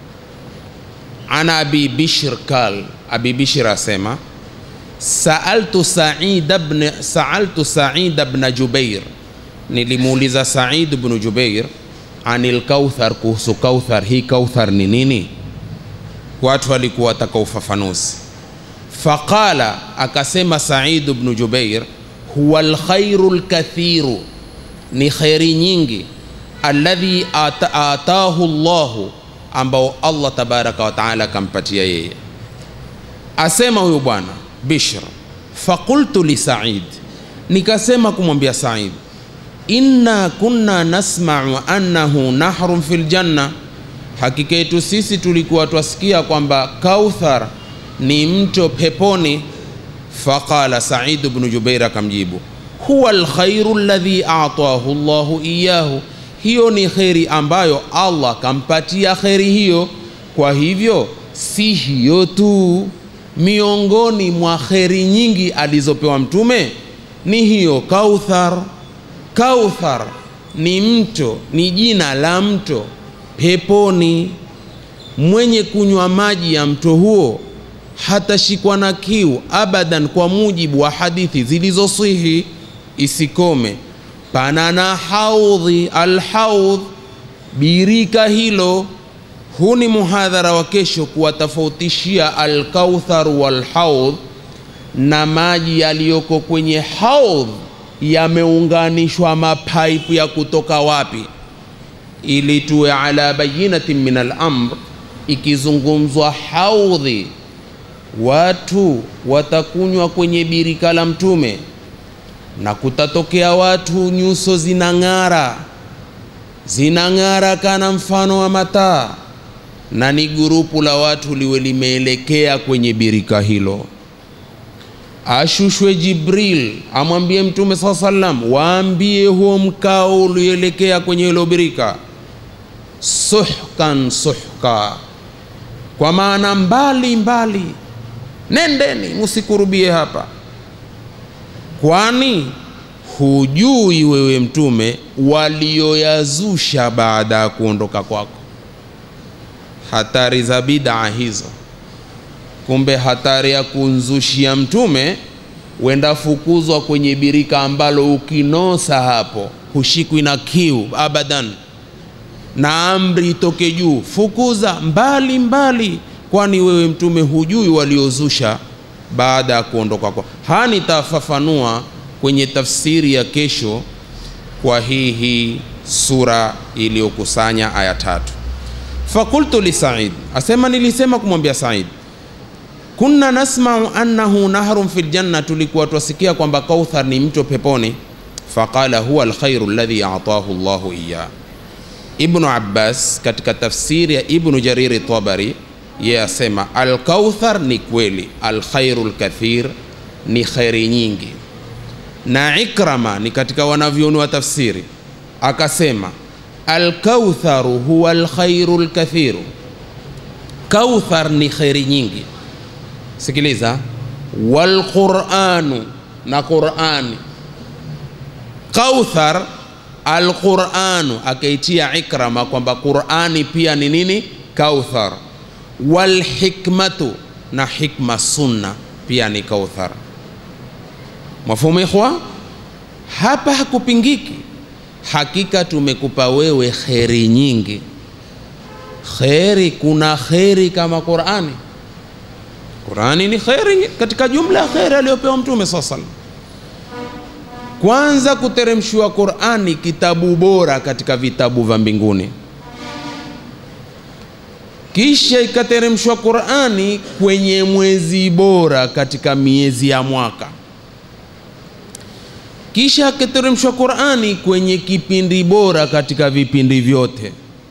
[SPEAKER 4] ana abi bishr kal abi bishr asema saaltu said bn saaltu said bna jubair nilimuuliza said bnu jubair anil kauthar kuhusu kauthar hii kauthar ni nini watu walikuwa wataka ufafanuzi faqala akasema said bnu jubair huwa lkhairu lkathiru ni kheri nyingi alladhi ata, atahu llahu ambao allah tabaraka wataala akampatia yeye asema huyu bwana bishr faqultu li said nikasema kumwambia said inna kunna nasmau annahu nahrun fi ljanna hakika yetu sisi tulikuwa twasikia kwamba kauthar ni mto peponi faqala saidu bnu jubair akamjibu huwa lkhairu ladhi atahu llahu iyahu hiyo ni kheri ambayo allah kampatia kheri hiyo kwa hivyo si hiyo tu miongoni mwa kheri nyingi alizopewa mtume ni hiyo kauthar kauthar ni mto ni jina la mto peponi mwenye kunywa maji ya mto huo hatashikwa na kiu abadan kwa mujibu wa hadithi zilizosihi isikome pana na haudhi alhaudh birika hilo huu ni muhadhara wa kesho kuwatofautishia alkauthar walhaudh na maji yaliyoko kwenye haudh yameunganishwa mapaipu ya kutoka wapi ili tuwe ala bayinatin min alamr ikizungumzwa haudhi watu watakunywa kwenye birika la mtume na kutatokea watu nyuso zinang'ara zinang'ara kana mfano wa mataa na ni gurupu la watu liwe limeelekea kwenye birika hilo ashushwe jibril amwambie mtume saa salam waambie huo mkao ulioelekea kwenye hilo birika suhkan suhka kwa maana mbali mbali nendeni musikurubie hapa kwani hujui wewe mtume walioyazusha baada ya kuondoka kwako hatari za bidaa hizo kumbe hatari ya kunzushia mtume wenda fukuzwa kwenye birika ambalo ukinosa hapo hushikwi na kiu abadan na amri itoke juu fukuza mbali mbali kwani wewe mtume hujui waliozusha baada ya kuondoka kwa haya nitafafanua kwenye tafsiri ya kesho kwa hii hii sura iliyokusanya aya tatu fakultu li said asema nilisema kumwambia said kunna nasmau annahu nahrun fi ljanna tulikuwa twasikia kwamba kauthar ni mto peponi faqala huwa alkhairu alladhi atahu llahu iyah ibnu abbas katika tafsiri ya ibnu jariri tabari yeye asema alkauthar ni kweli alkhairu lkathir ni kheri nyingi na ikrama ni katika wanavyoni wa tafsiri akasema alkautharu huwa alkhairu lkathiru kauthar ni kheri nyingi sikiliza walquranu na qurani kauthar alquranu akaitia ikrama kwamba qurani pia ni nini kauthar walhikmatu na hikma sunna pia ni kauthar mafumu ikhwa hapa hakupingiki hakika tumekupa wewe kheri nyingi kheri kuna kheri kama qurani qurani ni kheri katika jumla ya kheri aliyopewa mtume saa salam kwanza kuteremshiwa qurani kitabu bora katika vitabu vya mbinguni kisha ikateremshwa qurani kwenye mwezi bora katika miezi ya mwaka kisha akateremshwa qurani kwenye kipindi bora katika vipindi vyote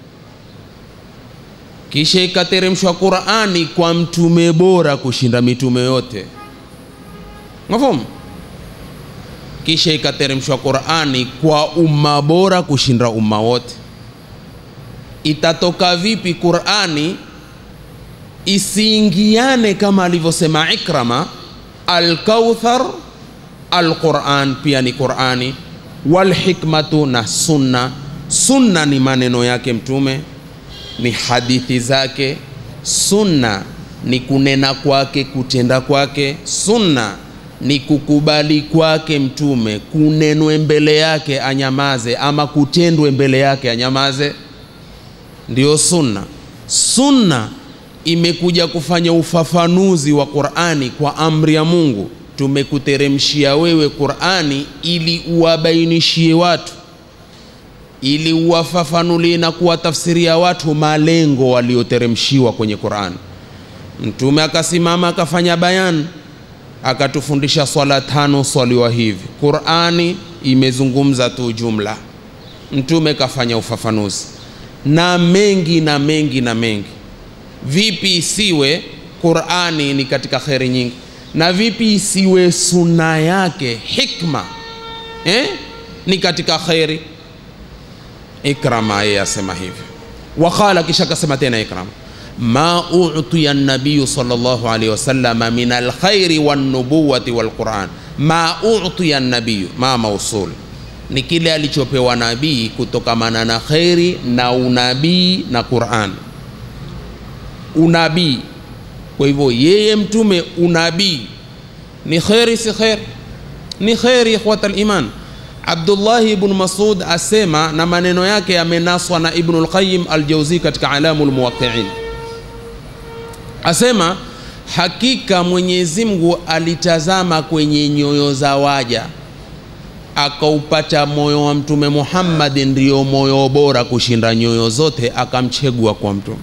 [SPEAKER 4] kisha ikateremshwa qurani kwa mtume bora kushinda mitume yote mafumu kisha ikateremshwa qurani kwa umma bora kushinda umma wote itatoka vipi qurani isiingiane kama alivyosema ikrama alkauthar alquran pia ni qurani walhikmatu na sunna sunna ni maneno yake mtume ni hadithi zake sunna ni kunena kwake kutenda kwake sunna ni kukubali kwake mtume kunenwe mbele yake anyamaze ama kutendwe mbele yake anyamaze ndiyo sunna sunna imekuja kufanya ufafanuzi wa qurani kwa amri ya mungu tumekuteremshia wewe qurani ili uwabainishie watu ili uwafafanulie na kuwatafsiria watu malengo walioteremshiwa kwenye qurani mtume akasimama akafanya bayan akatufundisha swala tano swaliwa hivi qurani imezungumza tu jumla mtume kafanya ufafanuzi na mengi na mengi na mengi vipi isiwe qurani ni katika kheri nyingi na vipi isiwe suna yake hikma eh? ni katika kheri ikrama yeye asema hivyo waqala kisha akasema tena ikrama ma utiya nabiyu salllahu alaihi wasalama min alkhairi walnubuwati walquran ma utiya nabiyu ma mausul ni kile alichopewa nabii kutokamana na kheri na unabii na quran unabii kwa hivyo yeye mtume unabii ni kheri si kheri ni kheri ikhwata liman Abdullahi ibn Masud asema, na maneno yake yamenaswa na Ibn al-Qayyim al-Jawzi katika Alamul Muwaqqi'in, asema hakika Mwenyezi Mungu alitazama kwenye nyoyo za waja akaupata moyo wa Mtume Muhammad ndio moyo bora kushinda nyoyo zote, akamchegua kwa mtume.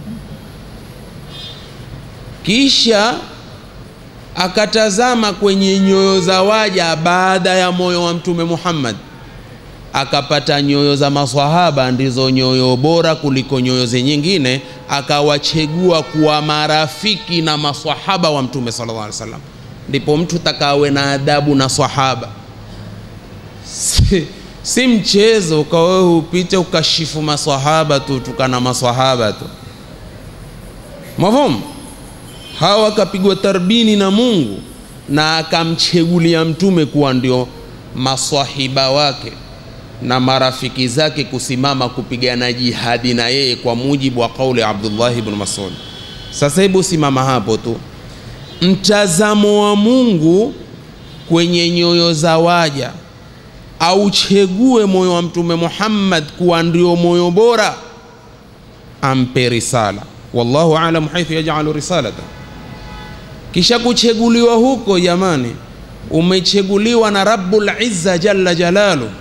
[SPEAKER 4] Kisha akatazama kwenye nyoyo za waja baada ya moyo wa Mtume Muhammad, akapata nyoyo za maswahaba ndizo nyoyo bora kuliko nyoyo nyingine, akawachegua kuwa marafiki na maswahaba wa Mtume sallallahu alaihi wasallam. Ndipo mtu takawe na adabu na swahaba si, si mchezo ukawewe upite ukashifu maswahaba tu tukana maswahaba tu mafhumu hawa akapigwa tarbini na Mungu na akamchegulia mtume kuwa ndio maswahiba wake na marafiki zake kusimama kupigana jihadi na yeye kwa mujibu wa kauli Abdullah ibn Mas'ud. Sasa hebu simama hapo tu, mtazamo wa Mungu kwenye nyoyo za waja auchegue moyo wa Mtume Muhammad kuwa ndio moyo bora, ampe risala. Wallahu alam haithu yaj'alu risalata. Kisha kucheguliwa huko, jamani, umecheguliwa na Rabbul Izza jalla jalalu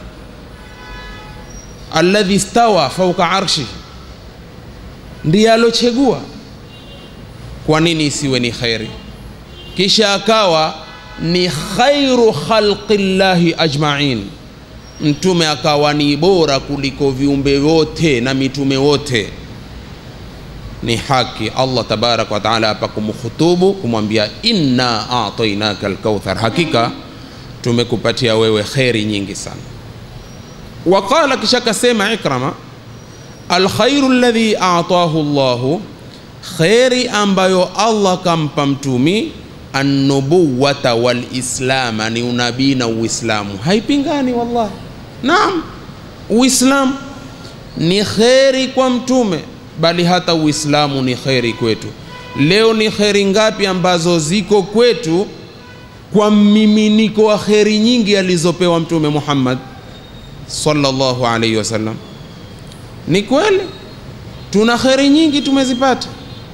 [SPEAKER 4] alladhi stawa fauka arshi, ndiye alochegua. Kwa nini isiwe ni khairi? Kisha akawa ni khairu khalqillahi ajma'in mtume akawa ni bora kuliko viumbe wote na mitume wote. Ni haki Allah tabaraka wa taala hapa kumkhutubu kumwambia, inna atainaka alkauthar, hakika tumekupatia wewe kheri nyingi sana. Waqala, kisha kasema Ikrama, alkhairu alladhi atahu Allahu, kheri ambayo Allah kampa mtumi annubuwata walislama, ni unabii na Uislamu, haipingani wallahi. Naam, Uislamu ni kheri kwa mtume, bali hata Uislamu ni kheri kwetu. Leo ni kheri ngapi ambazo ziko kwetu kwa mmiminiko wa kheri nyingi alizopewa Mtume Muhammad sallallahu alaihi wasallam? Ni kweli tuna kheri nyingi tumezipata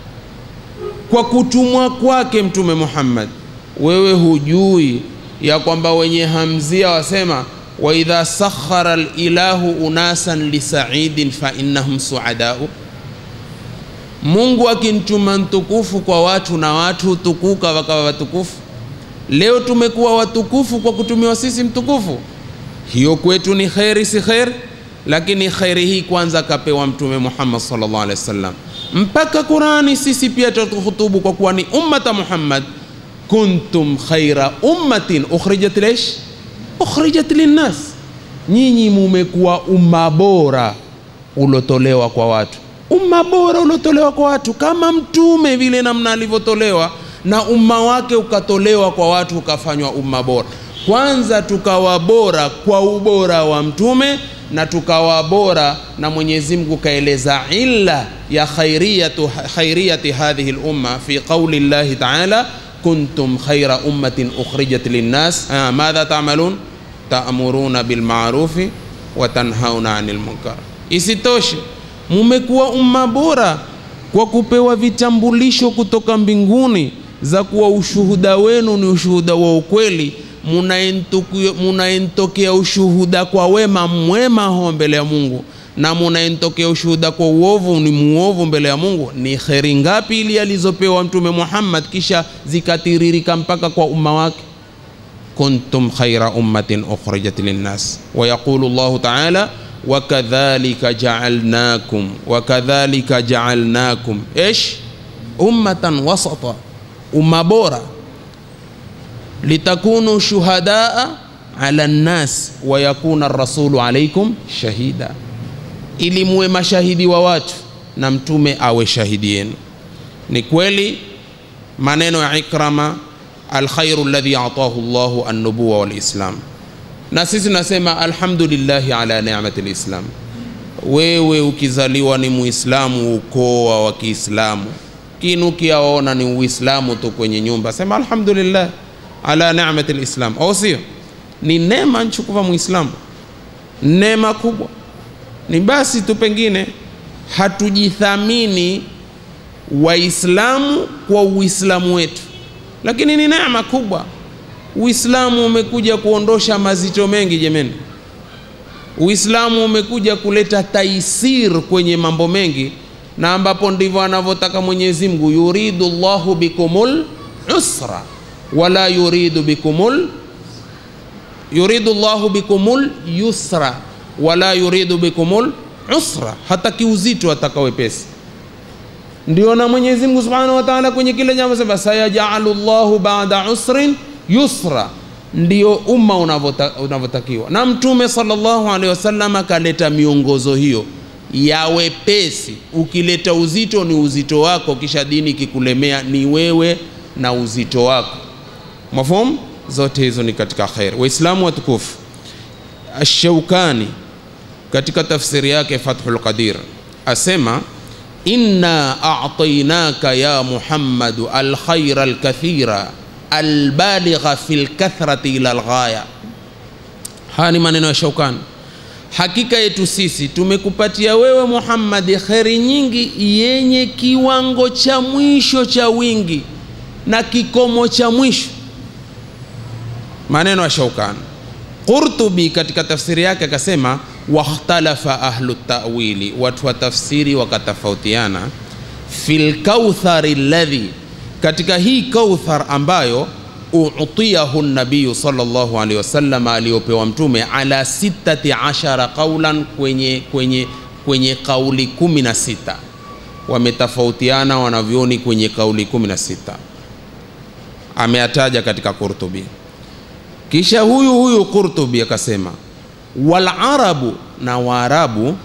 [SPEAKER 4] kwa kutumwa kwake Mtume Muhammad. Wewe hujui ya kwamba wenye hamzia wasema wa idha sakhara lilahu unasan lisaidin fa innahum suadau, Mungu akimtuma mtukufu kwa watu na watu hutukuka wakawa watukufu. Leo tumekuwa watukufu kwa kutumiwa sisi mtukufu, hiyo kwetu ni kheri, si kheri? Lakini kheri hii kwanza kapewa Mtume Muhammad sallallahu alaihi wasallam mpaka Qurani sisi pia tatuhutubu kwa kuwa ni ummata Muhammad, kuntum khaira ummatin ukhrijat lish ukhrijat linnas, nyinyi mumekuwa umma bora ulotolewa kwa watu, umma bora ulotolewa kwa watu, kama mtume vile namna alivyotolewa na umma wake ukatolewa kwa watu ukafanywa umma bora. Kwanza tukawa bora kwa ubora wa mtume na tukawa bora na Mwenyezi Mungu kaeleza illa ya khairiyatu khairiyati hadhihi al-umma fi qawli Allah ta'ala kuntum khaira ummatin ukhrijat linnas ah, madha ta'malun ta'muruna bil ma'rufi wa tanhauna 'anil munkar. Isitoshe, mumekuwa umma bora kwa kupewa vitambulisho kutoka mbinguni za kuwa ushuhuda wenu ni ushuhuda wa ukweli munaentokea ushuhuda kwa wema mwema ho mbele ya Mungu na munaentokea ushuhuda kwa uovu ni muovu mbele ya Mungu. Ni kheri ngapi ili alizopewa Mtume Muhammad kisha zikatiririka mpaka kwa umma wake? kuntum khaira ummatin ukhrijat linnas wa yaqulu Allahu ta'ala wakadhalika ja'alnakum wakadhalika ja'alnakum ish ummatan wasata, umma bora litakunu shuhadaa ala nnas wa yakuna rasulu alaikum shahida, ili muwe mashahidi wa watu na mtume awe shahidi yenu. Ni kweli maneno ya Ikrama, alkhairu alladhi atahu Allahu annubuwa walislam, na sisi tunasema alhamdulillahi ala ni'mati lislam. Wewe ukizaliwa ni Muislamu, ukoa wa Kiislamu, kinu kiaona ni Uislamu tu kwenye nyumba, sema alhamdulillah ala ni'mati lislam, au sio? Ni neema nchukuva Muislamu. neema kubwa ni basi tu pengine hatujithamini waislamu kwa uislamu wetu lakini ni neema kubwa uislamu umekuja kuondosha mazito mengi jemeni uislamu umekuja kuleta taisir kwenye mambo mengi na ambapo ndivyo anavyotaka mwenyezi mungu yuridu llahu bikumul usra wala yuridu bikumul yuridu llahu bikumul yusra wala yuridu bikumul usra hataki uzito ataka wepesi ndio na mwenyezi mungu subhanahu wa taala kwenye kile jambo sema sayajalu llahu bada usrin yusra ndio umma unavota- unavyotakiwa na mtume sallallahu alaihi wasallam akaleta miongozo hiyo ya wepesi ukileta uzito ni uzito wako kisha dini ikikulemea ni wewe na uzito wako mafhum zote hizo ni katika khair waislamu watukufu ashaukani katika tafsiri yake fathul qadir asema inna a'tainaka ya muhammadu alkhaira alkathira albaligha fi lkathrati ila lghaya haya ni maneno ya shaukani hakika yetu sisi tumekupatia wewe muhammadi kheri nyingi yenye kiwango cha mwisho cha wingi na kikomo cha mwisho maneno ya shaukani qurtubi katika tafsiri yake akasema wakhtalafa ahlu tawili watu wa tafsiri wakatofautiana fi lkauthari ladhi katika hii kauthar ambayo utiyahu nabiyu sallallahu alaihi wasallam aliyopewa mtume ala sitati ashara qaulan kwenye, kwenye, kwenye kauli kumi na sita wametofautiana wanavyoni kwenye kauli kumi na sita ameyataja katika Qurtubi. Kisha huyu huyu Qurtubi akasema walarabu, na Waarabu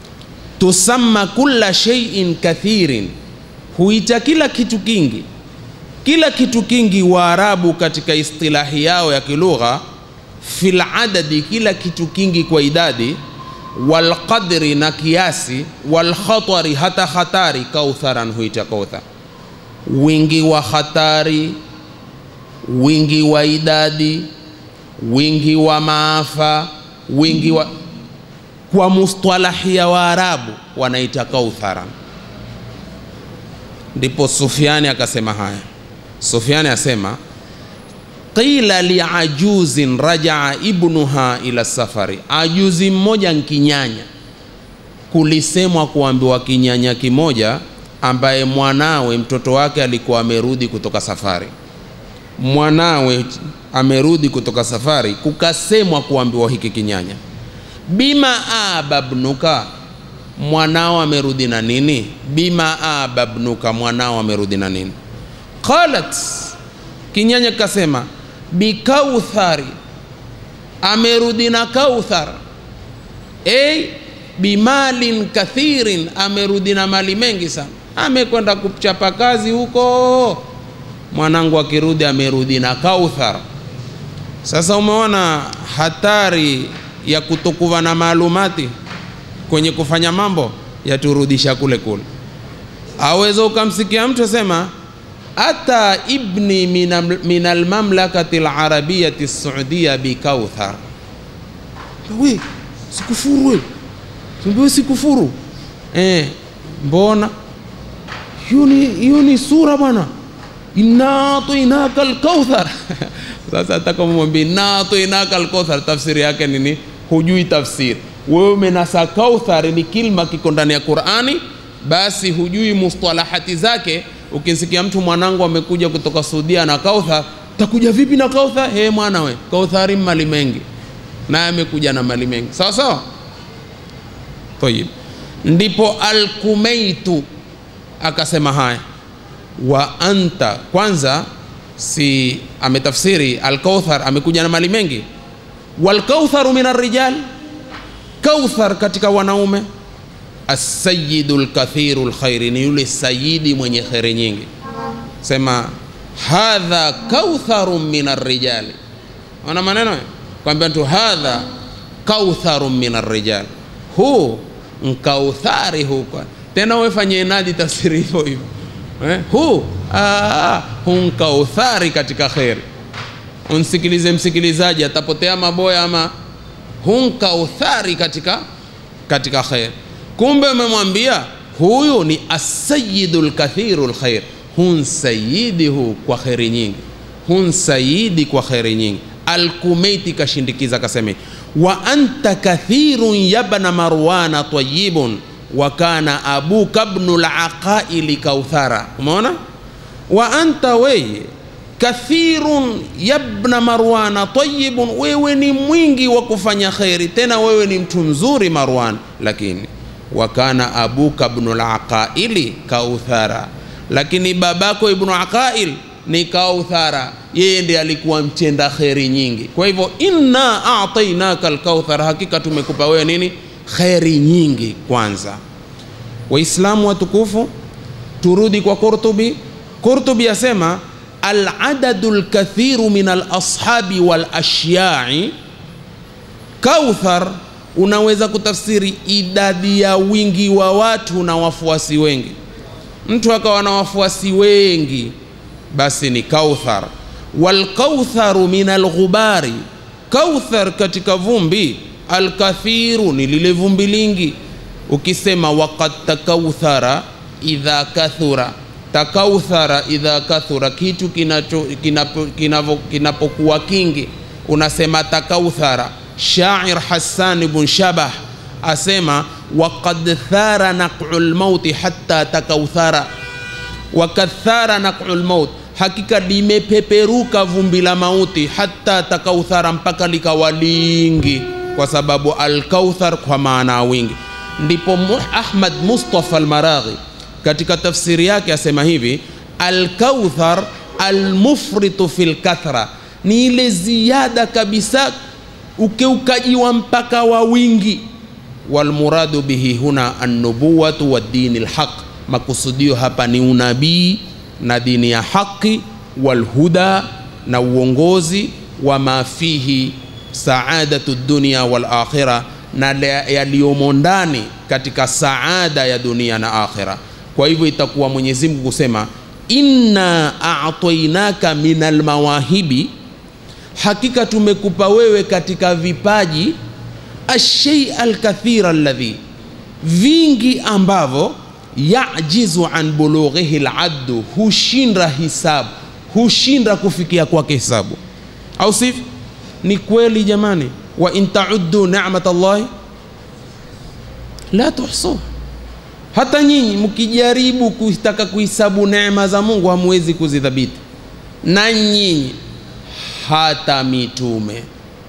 [SPEAKER 4] tusamma kulla shay'in kathirin, huita kila kitu kingi. Kila kitu kingi Waarabu katika istilahi yao ya kilugha, fil adadi, kila kitu kingi kwa idadi, walqadri, na kiasi, walkhatari, hata hatari, kautharan, huita kauthar. Wingi wa hatari, wingi wa idadi, wingi wa maafa, wingi wa kwa mustalahi ya Waarabu wanaita kautharan. Ndipo Sufyani akasema haya. Sufyani asema qila liajuzin rajaa ibnuha ila safari, ajuzi mmoja nkinyanya, kulisemwa kuambiwa kinyanya kimoja ambaye mwanawe mtoto wake alikuwa amerudi kutoka safari mwanawe amerudi kutoka safari, kukasemwa kuambiwa hiki kinyanya, bima ababnuka, mwanao amerudi na nini? Bima ababnuka, mwanao amerudi na nini? Qalat, kinyanya kasema, bikauthari, amerudi na kauthar. Ey, bimalin kathirin, amerudi na mali mengi sana, amekwenda kuchapa kazi huko mwanangu akirudi amerudi na kauthar. Sasa umeona hatari ya kutokuwa na maalumati kwenye kufanya mambo, yaturudisha kule kule. Aweza ukamsikia mtu asema ata ibni min almamlakati alarabiyati saudia bikauthar. We sikufuru we, simbiwe sikufuru eh, mbona hiyo ni sura bwana inna atainaka alkauthar. Sasa atakamwambia inna atainaka alkauthar, tafsiri yake nini? Hujui tafsiri wewe. Umenasa kauthar ni kilma kiko ndani ya Qur'ani, basi hujui mustalahati zake. Ukisikia mtu mwanangu amekuja kutoka Saudia na kauthar, takuja vipi na kauthar? He mwana we, kauthari mali mengi, naye amekuja na mali mengi, sawa sawa. Tayib, ndipo alkumeitu akasema haya wa anta kwanza, si ametafsiri alkauthar, amekuja na mali mengi. Walkautharu min arrijal, kauthar katika wanaume. Asayidu lkathiru lkhairi, ni yule sayidi mwenye kheri nyingi. Sema hadha kautharu min arrijali, ona maneno kwambia tu hadha kautharu min arrijal, huu nkauthari huko tena, wefanye nadi tafsiri hivyo hivyo Eh, hu hunkauthari katika kheri. Unsikilize msikilizaji, atapotea maboya ama hun kauthari katika katika khair kumbe umemwambia huyu ni asayidu lkathiru lkhair hun sayidihu kwa kheri nyingi hun sayidi kwa kheri nyingi alkumeiti kashindikiza kaseme wa anta kathirun yabna marwana tayibun wa kana abuka bnu laqaili kauthara umeona wa anta weye kathirun yabna marwana tayibun wewe ni mwingi wa kufanya kheri tena wewe ni mtu mzuri marwan lakini wa kana abuka bnu laqaili kauthara lakini babako ibnu aqail ni kauthara yeye ndiye alikuwa mchenda kheri nyingi kwa hivyo inna atainaka alkauthar hakika tumekupa wewe nini kheri nyingi kwanza waislamu watukufu turudi kwa qurtubi qurtubi asema aladadu lkathiru min alashabi walashyai kauthar unaweza kutafsiri idadi ya wingi wa watu na wafuasi wengi mtu akawa na wafuasi wengi basi ni kauthar walkautharu min alghubari kauthar katika vumbi alkathiru ni lile vumbi lingi ukisema wakad takauthara idha kathura takauthara idha kathura kitu kinacho kinapo, kinavo, kinapokuwa kingi unasema takauthara shair hassan bn shabah asema wakad thara naqu lmauti hatta takauthara wakathara naqu lmaut hakika limepeperuka vumbi la mauti hata takauthara mpaka likawa lingi kwa sababu alkauthar kwa maana ya wingi ndipo ahmad mustafa almaraghi katika tafsiri yake asema hivi alkauthar almufritu fi lkathra ni ile ziada kabisa ukeukaji wa mpaka wa wingi walmuradu bihi huna annubuwatu wa dini lhaq makusudio hapa ni unabii na dini ya haki walhuda na uongozi wa ma fihi saadatu dunia wal akhira na yaliyomo ndani katika saada ya dunia na akhira kwa hivyo itakuwa mwenyezi mungu kusema inna atainaka min almawahibi hakika tumekupa wewe katika vipaji ashei alkathira alladhi vingi ambavyo yajizu an bulughihi laddu hushinda hisabu hushinda kufikia kwake hisabu au sivyo ni kweli jamani wa in tauddu ni'mat allahi la tuhsuha hata nyinyi mkijaribu kutaka kuhisabu neema za mungu hamwezi kuzidhabiti na nyinyi hata mitume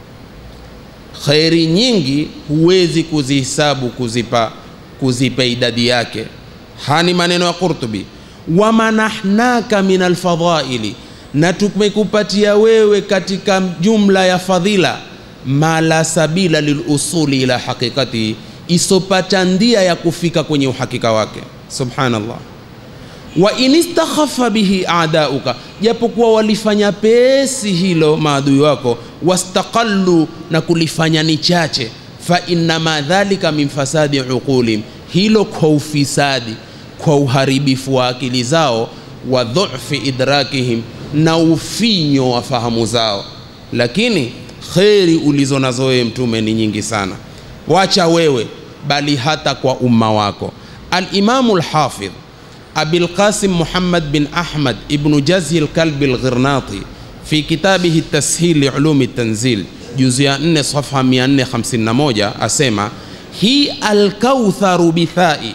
[SPEAKER 4] kheri nyingi huwezi kuzihisabu kuzipa kuzipa idadi yake hani maneno ya qurtubi wamanahnaka min alfadhaili na tumekupatia wewe katika jumla ya fadhila ma la sabila lilusuli ila haqiqati isopata ndia ya kufika kwenye uhakika wake subhanallah wa in istakhafa bihi adauka japokuwa walifanya pesi hilo maadui wako wastaqallu na kulifanya ni chache fa innama dhalika min fasadi uqulihim hilo kwa ufisadi kwa uharibifu wa akili zao wa dhufi idrakihim na ufinyo wa fahamu zao lakini kheri ulizo nazo wewe mtume ni nyingi sana wacha wewe bali hata kwa umma wako alimamu lhafidh abilqasim muhammad bin ahmad ibnu jazi lkalbi lghirnati fi kitabihi tashil liulumi tanzil juzu ya 4 safha 451 asema hi alkautharu bithai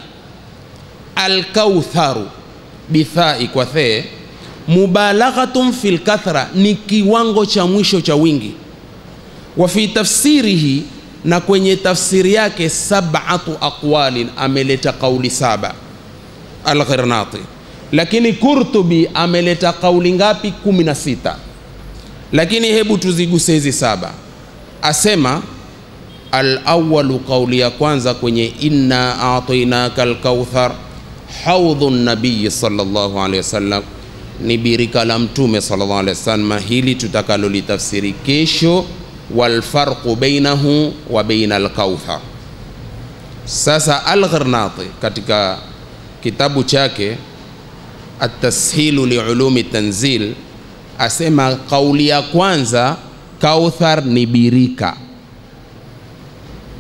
[SPEAKER 4] alkautharu bithai kwa thee mubalaghatun fi lkathra ni kiwango cha mwisho cha wingi wa fi tafsirihi na kwenye tafsiri yake sabatu aqwalin ameleta kauli saba alghirnati lakini kurtubi ameleta kauli ngapi kumi na sita lakini hebu tuziguse hizi saba asema alawalu kauli ya kwanza kwenye inna atainaka alkauthar haudhu nabiyi salllahu alehi wasallam ni birika la mtume sallallahu alaihi wasallam hili tutakalolitafsiri kesho walfarqu bainahu wa baina alkauthar sasa alghirnati katika kitabu chake atashilu liulumi tanzil asema kauli ya kwanza kauthar ni birika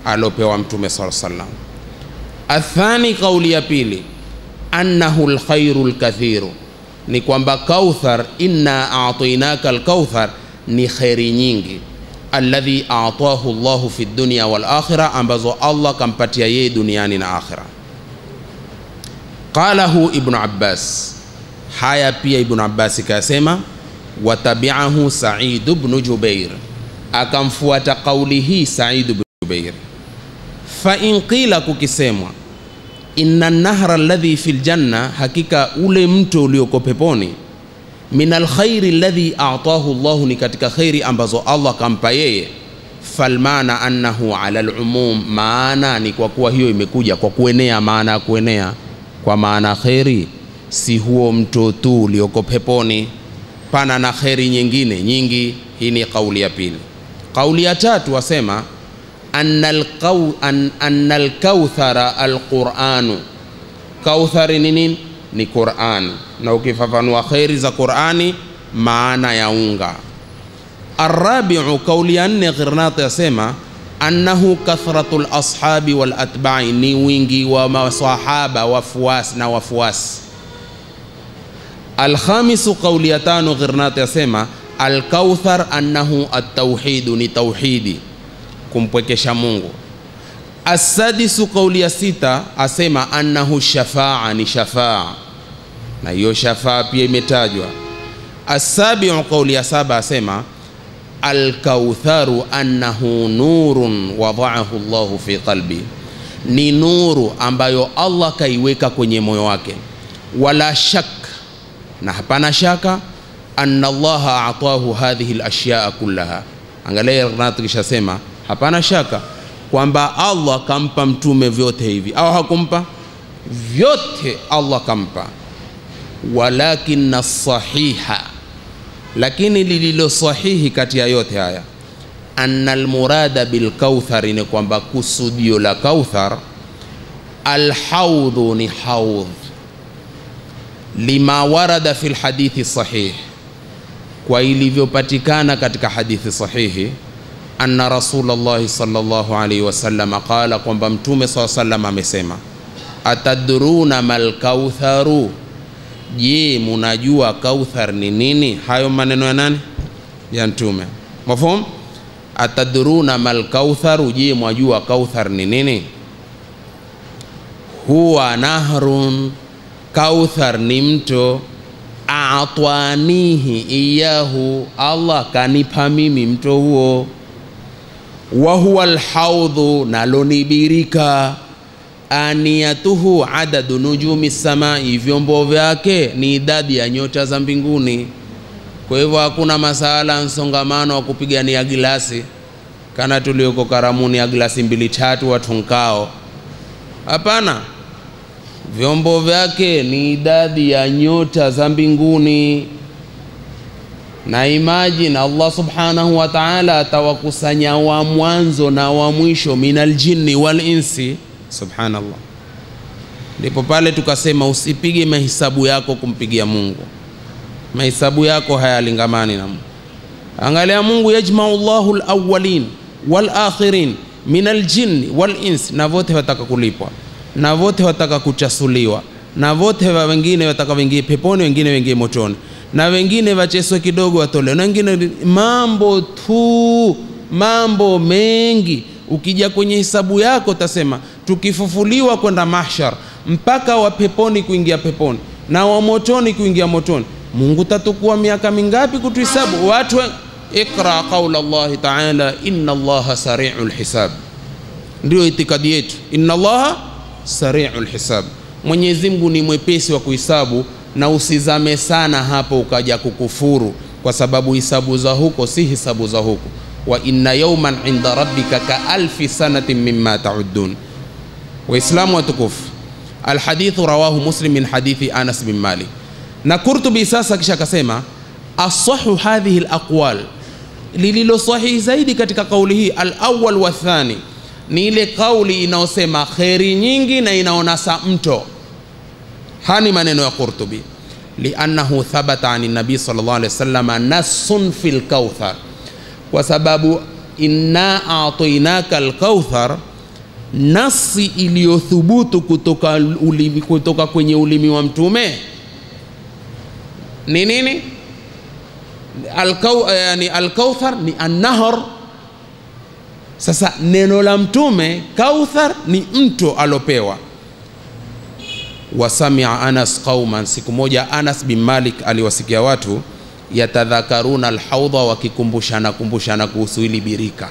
[SPEAKER 4] alopewa mtume saa salam athani kauli ya pili annahu lkhairu lkathiru ni kwamba kauthar inna atainaka lkauthar ni kheri nyingi alladhi atahu llahu fi dunya walakhira ambazo allah kampatia yeye duniani na akhira qalahu ibnu abbas haya pia ibnu abbasi kayasema watabiahu saidu bnu jubair akamfuata kauli hii saidu bnu jubair fain qila kukisemwa inna nahra alladhi fi ljanna hakika ule mto ulioko peponi min alkhairi alladhi atahu llahu ni katika khairi ambazo allah kampa yeye falmana annahu ala lumum maana ni kwa kuwa hiyo imekuja kwa kuenea maana ya kuenea kwa maana kheri si huo mto tu ulioko peponi pana na kheri nyingine nyingi hii ni kauli ya pili kauli ya tatu wasema anna alqaw- an- anna alkauthara alquranu kauthari ni nini ni qurani na ukifafanua kheri za qurani maana ya unga arabiu kauli ya nne ghirnat yasema annahu kathratu lashabi walatbai ni wingi wa masahaba wafuasi na wafuasi alkhamisu kauli ya tano ghirnat yasema alkauthar annahu atauhidu ni tauhidi kumpwekesha mungu assadisu kauli ya sita asema annahu shafaa ni shafaa na hiyo shafaa pia imetajwa assabiu kauli ya saba asema alkautharu annahu nurun wadaahu llahu fi qalbi ni nuru ambayo allah kaiweka kwenye moyo wake wala shak na hapana shaka anna allaha atahu hadhihi lashyaa kullaha angalia Renat kishasema hapana shaka kwamba allah kampa mtume vyote hivi au hakumpa vyote allah kampa walakina sahiha lakini lililo sahihi kati ya yote haya anna almurada bilkauthari ni kwamba kusudio la kauthar alhaudhu ni haudh lima warada fi lhadithi sahih kwa ilivyopatikana katika hadithi sahihi anna rasulllahi salllahu alaihi wasalama qala kwamba mtume saa salam amesema atadruna malkautharu je munajua kauthar ni nini hayo maneno ya nani ya mtume mafhum atadruna malkautharu je mwajua kauthar ni nini huwa nahrun kauthar ni mto atwanihi iyahu allah kanipa mimi mto huo wa huwa alhaudhu nalonibirika aniyatuhu adadu nujumi samai vyombo vyake ni idadi ya nyota za mbinguni kwa hivyo hakuna masala msongamano wa kupigania gilasi kana tulioko karamuni ya glasi mbili tatu watu nkao hapana vyombo vyake ni idadi ya nyota za mbinguni na imajini allah subhanahu wa taala atawakusanya wa mwanzo na wa mwisho min aljinni wal insi subhanallah ndipo pale tukasema usipige mahesabu yako kumpigia mungu mahesabu yako hayalingamani na mungu angalia mungu yajmau llahu lawalin walakhirin min aljinni walinsi na vote wataka kulipwa na vote wataka kuchasuliwa na vote wa wengine wataka wengie peponi wengine wengie motoni na wengine wacheswe kidogo watolewe na wengine mambo tu mambo mengi ukija kwenye hisabu yako utasema tukifufuliwa kwenda mahshar mpaka wa peponi kuingia peponi na wa motoni kuingia motoni mungu tatukua miaka mingapi kutuhisabu watu we... iqra qaula llahi taala inna allaha sariu lhisab ndio itikadi yetu inna allaha sariu lhisab mwenyezi mungu ni mwepesi wa kuhisabu na usizame sana hapo ukaja kukufuru kwa sababu hisabu za huko si hisabu za huko wa inna yauman inda rabbika ka alfi sanatin mimma taudun waislamu watukufu alhadithu rawahu muslim min hadithi anas bin malik na kurtubi sasa kisha akasema asahu hadhihi laqwal lililo sahihi zaidi katika kauli hii alawal wathani ni ile kauli inayosema kheri nyingi na inaonasa mto hani maneno ya qurtubi liannahu thabata ani nabii sal llah alih wasalama nassun fi lkauthar kwa sababu inna atainaka lkauthar
[SPEAKER 5] nasi iliyothubutu kutoka, ulimi, kutoka kwenye ulimi wa mtume ni nini Alkau, yani alkauthar ni annahar sasa neno la mtume kauthar ni mto alopewa wasamia anas qauman siku moja anas bin malik aliwasikia watu yatadhakaruna alhaudha wakikumbushana kumbushana kuhusu hili birika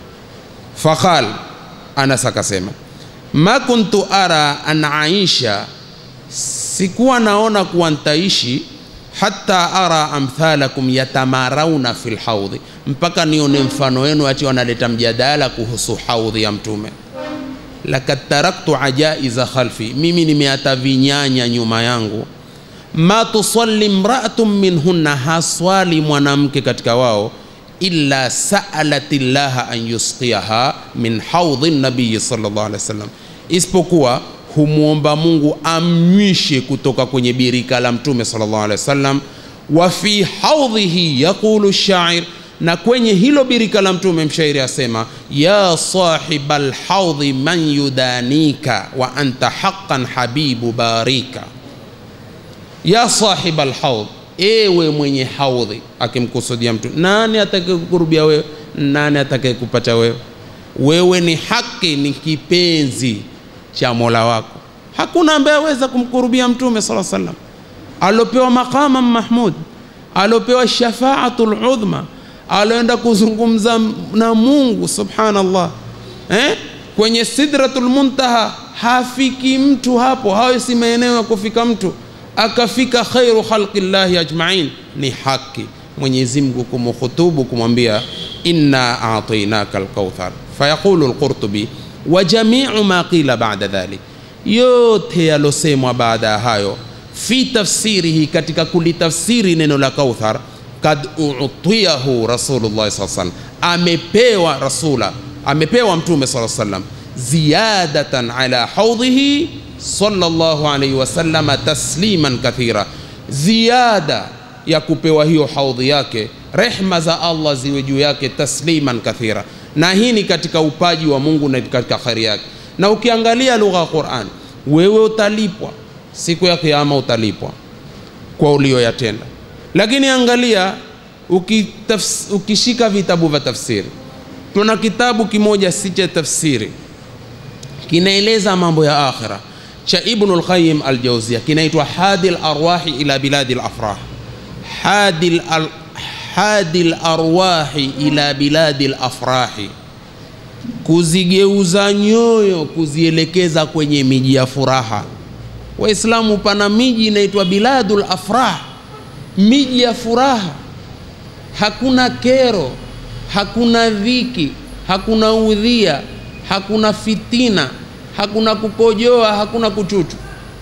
[SPEAKER 5] faqal anas akasema ma kuntu ara an aisha sikuwa naona kuwa ntaishi hata ara amthalakum yatamarauna fi lhaudhi mpaka nione mfano wenu ati wanaleta mjadala kuhusu haudhi ya mtume lakad taraktu ajaiza khalfi mimi nimeata vinyanya nyuma yangu ma tusalli mraatun minhunna haswali mwanamke katika wao illa saalat llaha an yusqiyaha min haudhi nabiyi sallallahu alaihi wasallam isipokuwa humwomba mungu amnywishe kutoka kwenye birika la mtume sallallahu alaihi wasallam wa fi haudhihi yaqulu shair na kwenye hilo birika la mtume mshairi asema ya sahiba lhaudhi man yudanika wa anta haqan habibu barika ya sahiba lhaudh ewe mwenye haudhi akimkusudia mtu nani atakayekukurubia wewe nani atakayekupata wewe wewe ni haki ni kipenzi cha mola wako hakuna ambaye aweza kumkurubia mtume sala salam alopewa maqama mahmud alopewa shafaatu ludhma aloenda kuzungumza na mungu subhanallah eh? kwenye sidratul muntaha hafiki mtu hapo hayo si maeneo ya kufika mtu akafika khairu khalqillahi ajmain ni haki mwenyezi mungu kumkhutubu kumwambia inna atainaka alkauthar fayaqulu lqurtubi wa jamiu ma qila bada dhalik yote yalosemwa baada ya hayo fi tafsirihi katika kulitafsiri neno la kauthar kad utiyahu rasulullah saa salam amepewa rasula amepewa mtume saa salam ziyadatan ala haudhihi sallallahu alaihi wasallama tasliman kathira ziada ya kupewa hiyo haudhi yake rehma za allah ziwe juu yake tasliman kathira na hii ni katika upaji wa mungu na katika kheri yake na ukiangalia lugha ya quran wewe utalipwa siku ya kiama utalipwa kwa ulioyatenda lakini angalia ukitafs, ukishika vitabu vya tafsiri tuna kitabu kimoja si cha tafsiri kinaeleza mambo ya akhira cha ibnu lqayim aljauzia kinaitwa hadi larwahi ila biladi lafrah hadi al, hadi larwahi ila biladi lafrahi kuzigeuza nyoyo kuzielekeza kwenye miji ya furaha waislamu pana miji inaitwa biladul afrah miji ya furaha hakuna kero hakuna dhiki hakuna udhia hakuna fitina hakuna kukojoa hakuna kuchuchu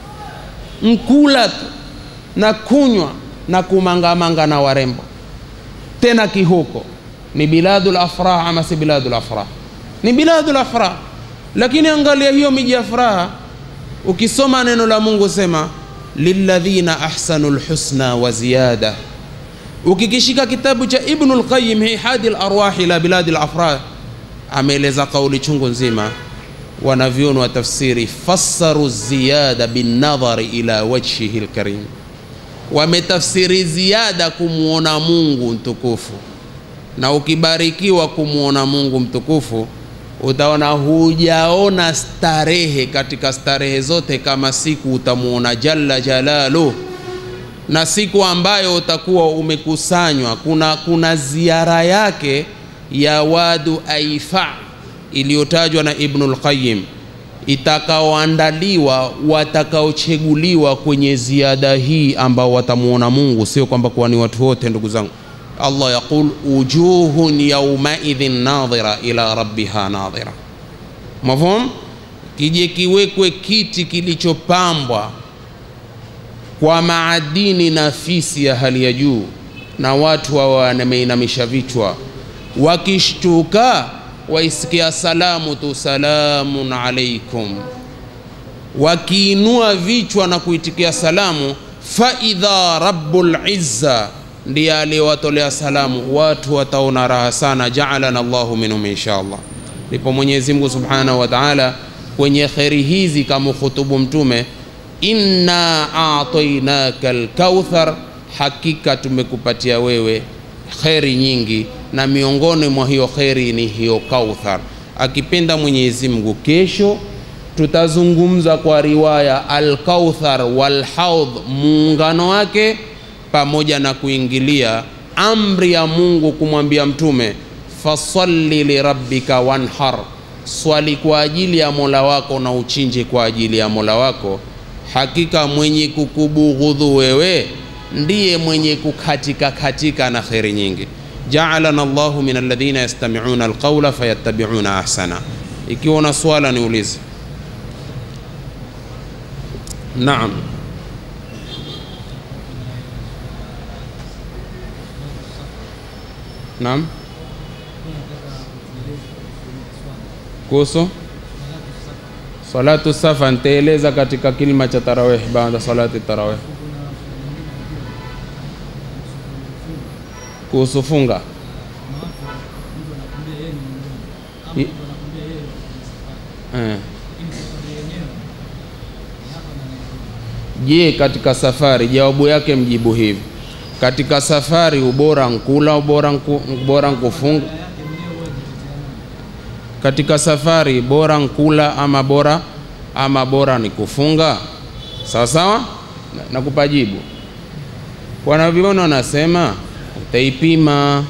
[SPEAKER 5] mkula tu na kunywa na kumangamanga na warembo tena kihuko ni biladul afrah ama si biladul afrah ni biladul afrah lakini angalia hiyo miji ya furaha ukisoma neno la mungu sema lilladhina ahsanu lhusna wa ziyada ukikishika kitabu cha ibnu lqayim hihadi larwahi ila biladi lafrah ameeleza kauli chungu nzima wanavyoni wa tafsiri fassaru ziyada binnadhari ila wajhihi lkarim wametafsiri ziada kumwona mungu mtukufu na ukibarikiwa kumwona mungu mtukufu utaona hujaona starehe katika starehe zote kama siku utamwona jalla jalaluh na siku ambayo utakuwa umekusanywa kuna, kuna ziara yake ya wadu aifa iliyotajwa na ibnu lqayim itakaoandaliwa watakaocheguliwa kwenye ziada hii ambao watamwona mungu sio kwamba kuwa ni watu wote ndugu zangu allah yaqul wujuhun yaumaidhin nadhira ila rabbiha nadhira mafhum kije kiwekwe kiti kilichopambwa kwa maadini nafisi ya hali ya juu na watu wawa wameinamisha vichwa wakishtuka waisikia salamu tu salamun alaikum wakiinua vichwa na kuitikia salamu faidha rabbul izza ndiye aliyewatolea salamu watu wataona raha sana jaalana llahu minhum insha allah ndipo mwenyezi mungu subhanahu wa taala kwenye kheri hizi kama khutubu mtume inna atainaka lkauthar hakika tumekupatia wewe kheri nyingi na miongoni mwa hiyo kheri ni hiyo kauthar akipenda mwenyezi mungu kesho tutazungumza kwa riwaya alkauthar walhaudh muungano wake pamoja na kuingilia amri ya mungu kumwambia mtume fasalli lirabbika wanhar swali kwa ajili ya mola wako na uchinje kwa ajili ya mola wako hakika mwenye kukubughudhu wewe ndiye mwenye kukatika katika na kheri nyingi jaalana llahu min alladhina yastamiuna alqaula fayattabiuna ahsana ikiwa una swala niulize naam naam kuhusu salatu safa nitaeleza katika kilima cha tarawih baada salati tarawih kuhusu funga I- eh. je katika safari jawabu yake mjibu hivi katika safari ubora nkula ubora nku, bora nkufunga katika safari bora nkula ama bora ama bora ni kufunga sawa sawa Na- nakupa jibu wanavyoni wanasema utaipima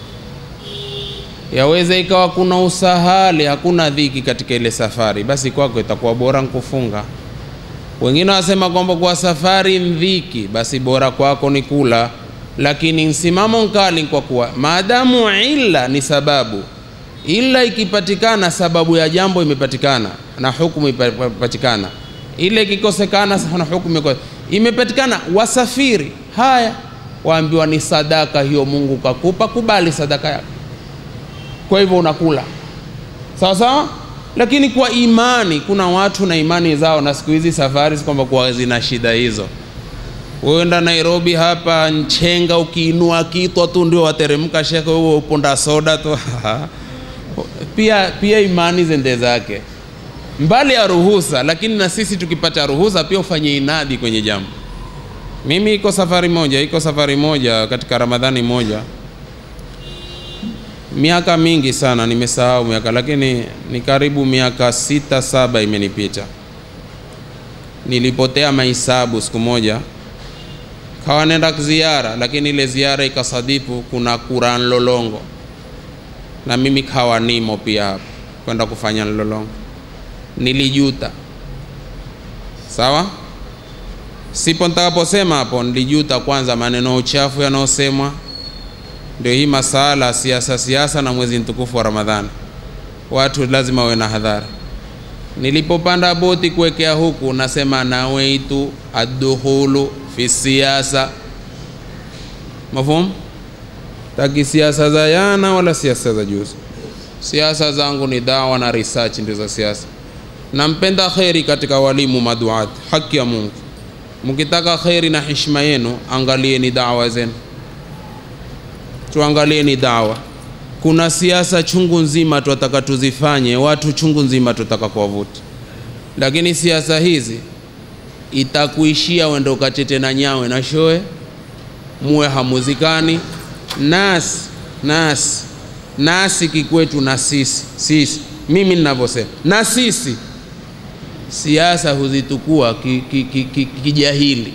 [SPEAKER 5] yaweza ikawa kuna usahali hakuna dhiki katika ile safari basi kwako itakuwa bora nkufunga wengine wanasema kwamba kwa safari ndhiki basi bora kwako ni kula lakini msimamo mkali kwa kuwa maadamu illa ni sababu ila ikipatikana sababu ya jambo imepatikana na hukumu imepatikana ile ikikosekana na hukumu iko- imepatikana wasafiri haya waambiwa ni sadaka hiyo mungu kakupa kubali sadaka yako kwa hivyo unakula sawa sawa lakini kwa imani kuna watu na imani zao na siku hizi safari si kwamba kuwa zina shida hizo uenda nairobi hapa nchenga ukiinua kitwa tu ndio wateremka shekhe huo uponda soda tu pia pia imani zende zake mbali ya ruhusa lakini na sisi tukipata ruhusa pia ufanye inadi kwenye jambo mimi iko safari moja iko safari moja katika ramadhani moja miaka mingi sana nimesahau miaka lakini ni karibu miaka sita saba imenipita nilipotea mahisabu siku moja kawa nenda ziara lakini ile ziara ikasadifu kuna Quran lolongo na mimi kawa nimo pia hapa kwenda kufanya lolongo nilijuta sawa sipo nitakaposema hapo nilijuta kwanza maneno ya uchafu yanayosemwa ndio hii masala siasa siasa na mwezi mtukufu wa ramadhani watu lazima wawe na hadhara nilipopanda boti kuwekea huku nasema naweitu addukhulu fi siasa mafhum taki siasa za yana wala siasa za juzi siasa zangu ni dawa na research ndio za siasa nampenda kheri katika walimu maduat haki ya mungu mkitaka kheri na heshima yenu angalieni dawa zenu tuangalieni dawa kuna siasa chungu nzima tunataka tuzifanye watu chungu nzima tutaka kuwavuta lakini siasa hizi itakuishia wende ukachete na nyawe na shoe muwe hamuzikani nasi nasi nasi kikwetu na sisi sisi mimi ninavyosema na sisi siasa huzitukua kijahili ki, ki, ki, kijahili.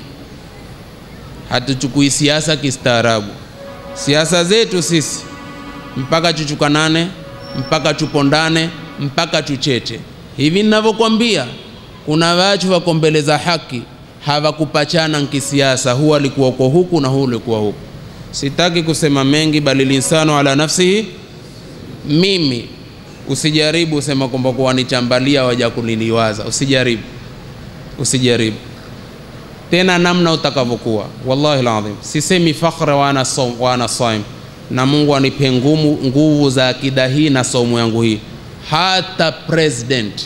[SPEAKER 5] hatuchukui siasa kistaarabu siasa zetu sisi mpaka chuchukanane mpaka chupondane mpaka chuchete hivi ninavyokwambia kuna wachu wako mbele za haki hawakupachana nkisiasa huu alikuwa uko huku na huu ulikuwa huku sitaki kusema mengi bali linsanu ala nafsihi mimi usijaribu usema kwamba kuwa nichambalia waja kuniliwaza usijaribu usijaribu tena namna utakavyokuwa wallahi ladhim sisemi fakhra wana som, wana saim na mungu anipe ngumu nguvu za akida hii na somo yangu hii hata president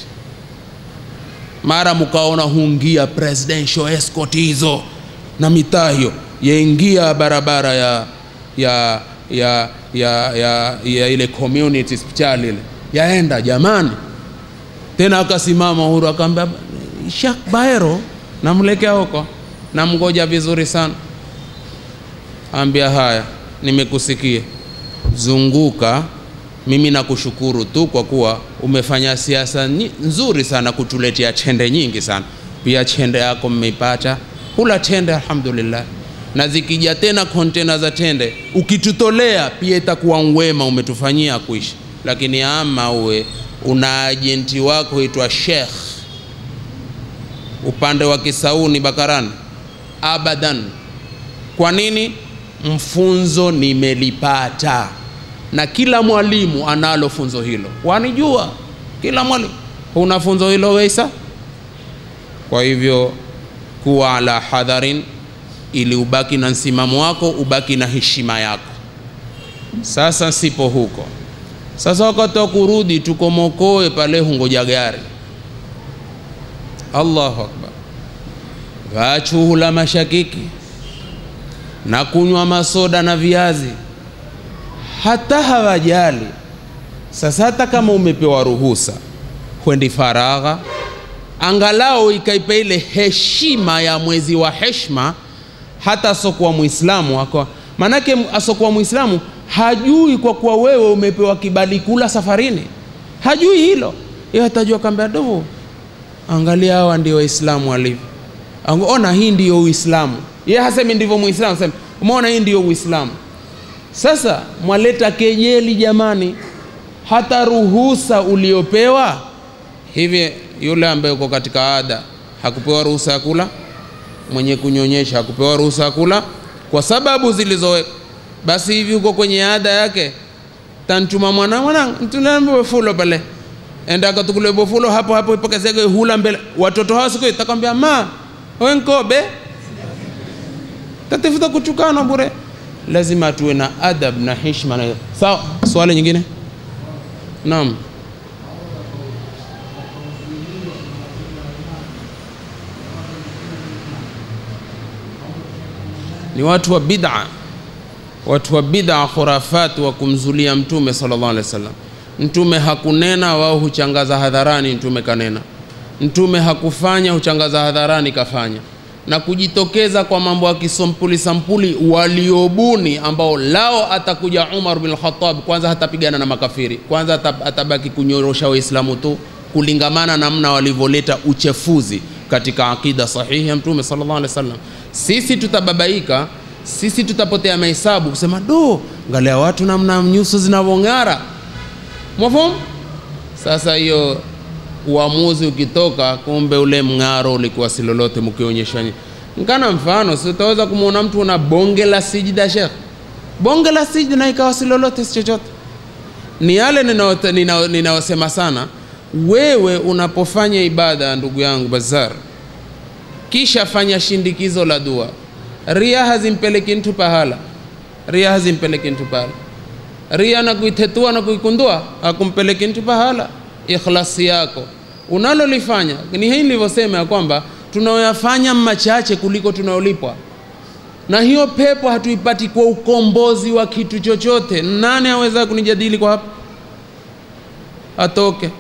[SPEAKER 5] mara mkaona hungia presidential escort hizo na mitaa hiyo yaingia barabara ya ya ya ya, ya, ya ile community hospital ile yaenda jamani tena akasimama huru akaambia Sheikh Baero namlekea huko namgoja vizuri sana ambia haya nimekusikia zunguka mimi nakushukuru tu kwa kuwa umefanya siasa nyi- nzuri sana kutuletea chende nyingi sana pia chende yako mmeipata hula chende alhamdulillah na zikija tena kontena za tende ukitutolea pia itakuwa wema umetufanyia kuishi lakini ama uwe una ajenti wako huitwa shekh upande wa kisauni bakarani abadan kwa nini mfunzo nimelipata na kila mwalimu analo funzo hilo wanijua kila mwalimu huna funzo hilo weisa kwa hivyo kuwa ala hadharin ili ubaki na msimamo wako ubaki na heshima yako sasa sipo huko sasa wakati wa kurudi tukomokoe pale hungoja gari allahu akbar vachuhula mashakiki na kunywa masoda na viazi hata hawajali sasa hata kama umepewa ruhusa kwendi faragha angalau ikaipa ile heshima ya mwezi wa heshma hata asokuwa mwislamu ako manake asokuwa mwislamu hajui kwa kuwa wewe umepewa kibali kula safarini hajui hilo yeye atajua kambia dovo angalia hawa ndio waislamu walivyo Ango- ona hii ndiyo uislamu ye hasemi ndivyo muislamu sema umeona hii ndiyo uislamu sasa mwaleta kejeli jamani hata ruhusa uliopewa hivi yule ambaye uko katika ada hakupewa ruhusa ya kula mwenye kunyonyesha hakupewa ruhusa ya kula kwa sababu zilizowekwa basi hivi uko kwenye ada yake tantuma mwana mwanangu tunambe fulo pale enda akatukule bofulo hapo hapo ipokezege hula mbele watoto hao siku itakwambia ma wenkobe tatifuta kuchukana bure lazima tuwe na adab na heshima na sawa swali nyingine naam ni watu wa bid'a watu wa bid'a khurafat wa kumzulia mtume sallallahu alaihi wasallam mtume hakunena wao huchangaza hadharani mtume kanena mtume hakufanya huchangaza hadharani kafanya na kujitokeza kwa mambo ya kisampuli sampuli waliobuni ambao lao atakuja Umar bin Khattab kwanza hatapigana na makafiri kwanza ata- atabaki kunyorosha waislamu tu kulingamana namna walivyoleta uchefuzi katika akida sahihi ya mtume sallallahu alaihi wasallam sisi tutababaika sisi tutapotea mahesabu kusema do ngalia watu namna nyuso zinavyong'ara mwafahamu sasa hiyo uamuzi ukitoka kumbe ule mng'aro ulikuwa si lolote mkionyesha nyi- nkana mfano si utaweza kumwona mtu una bonge la sijida shekh bonge la sijida na ikawa si lolote si chochote ni yale ninayosema nina, nina sana wewe unapofanya ibada ndugu yangu bazar kisha fanya shindikizo la dua ria hazimpeleki mtu pahala ria hazimpeleki mtu pahala ria na kuitetua na kuikundua akumpeleki mtu pahala ikhlasi yako unalolifanya ni hii nilivyosema ya kwamba tunaoyafanya machache kuliko tunayolipwa na hiyo pepo hatuipati kwa ukombozi wa kitu chochote nani aweza kunijadili kwa hapa atoke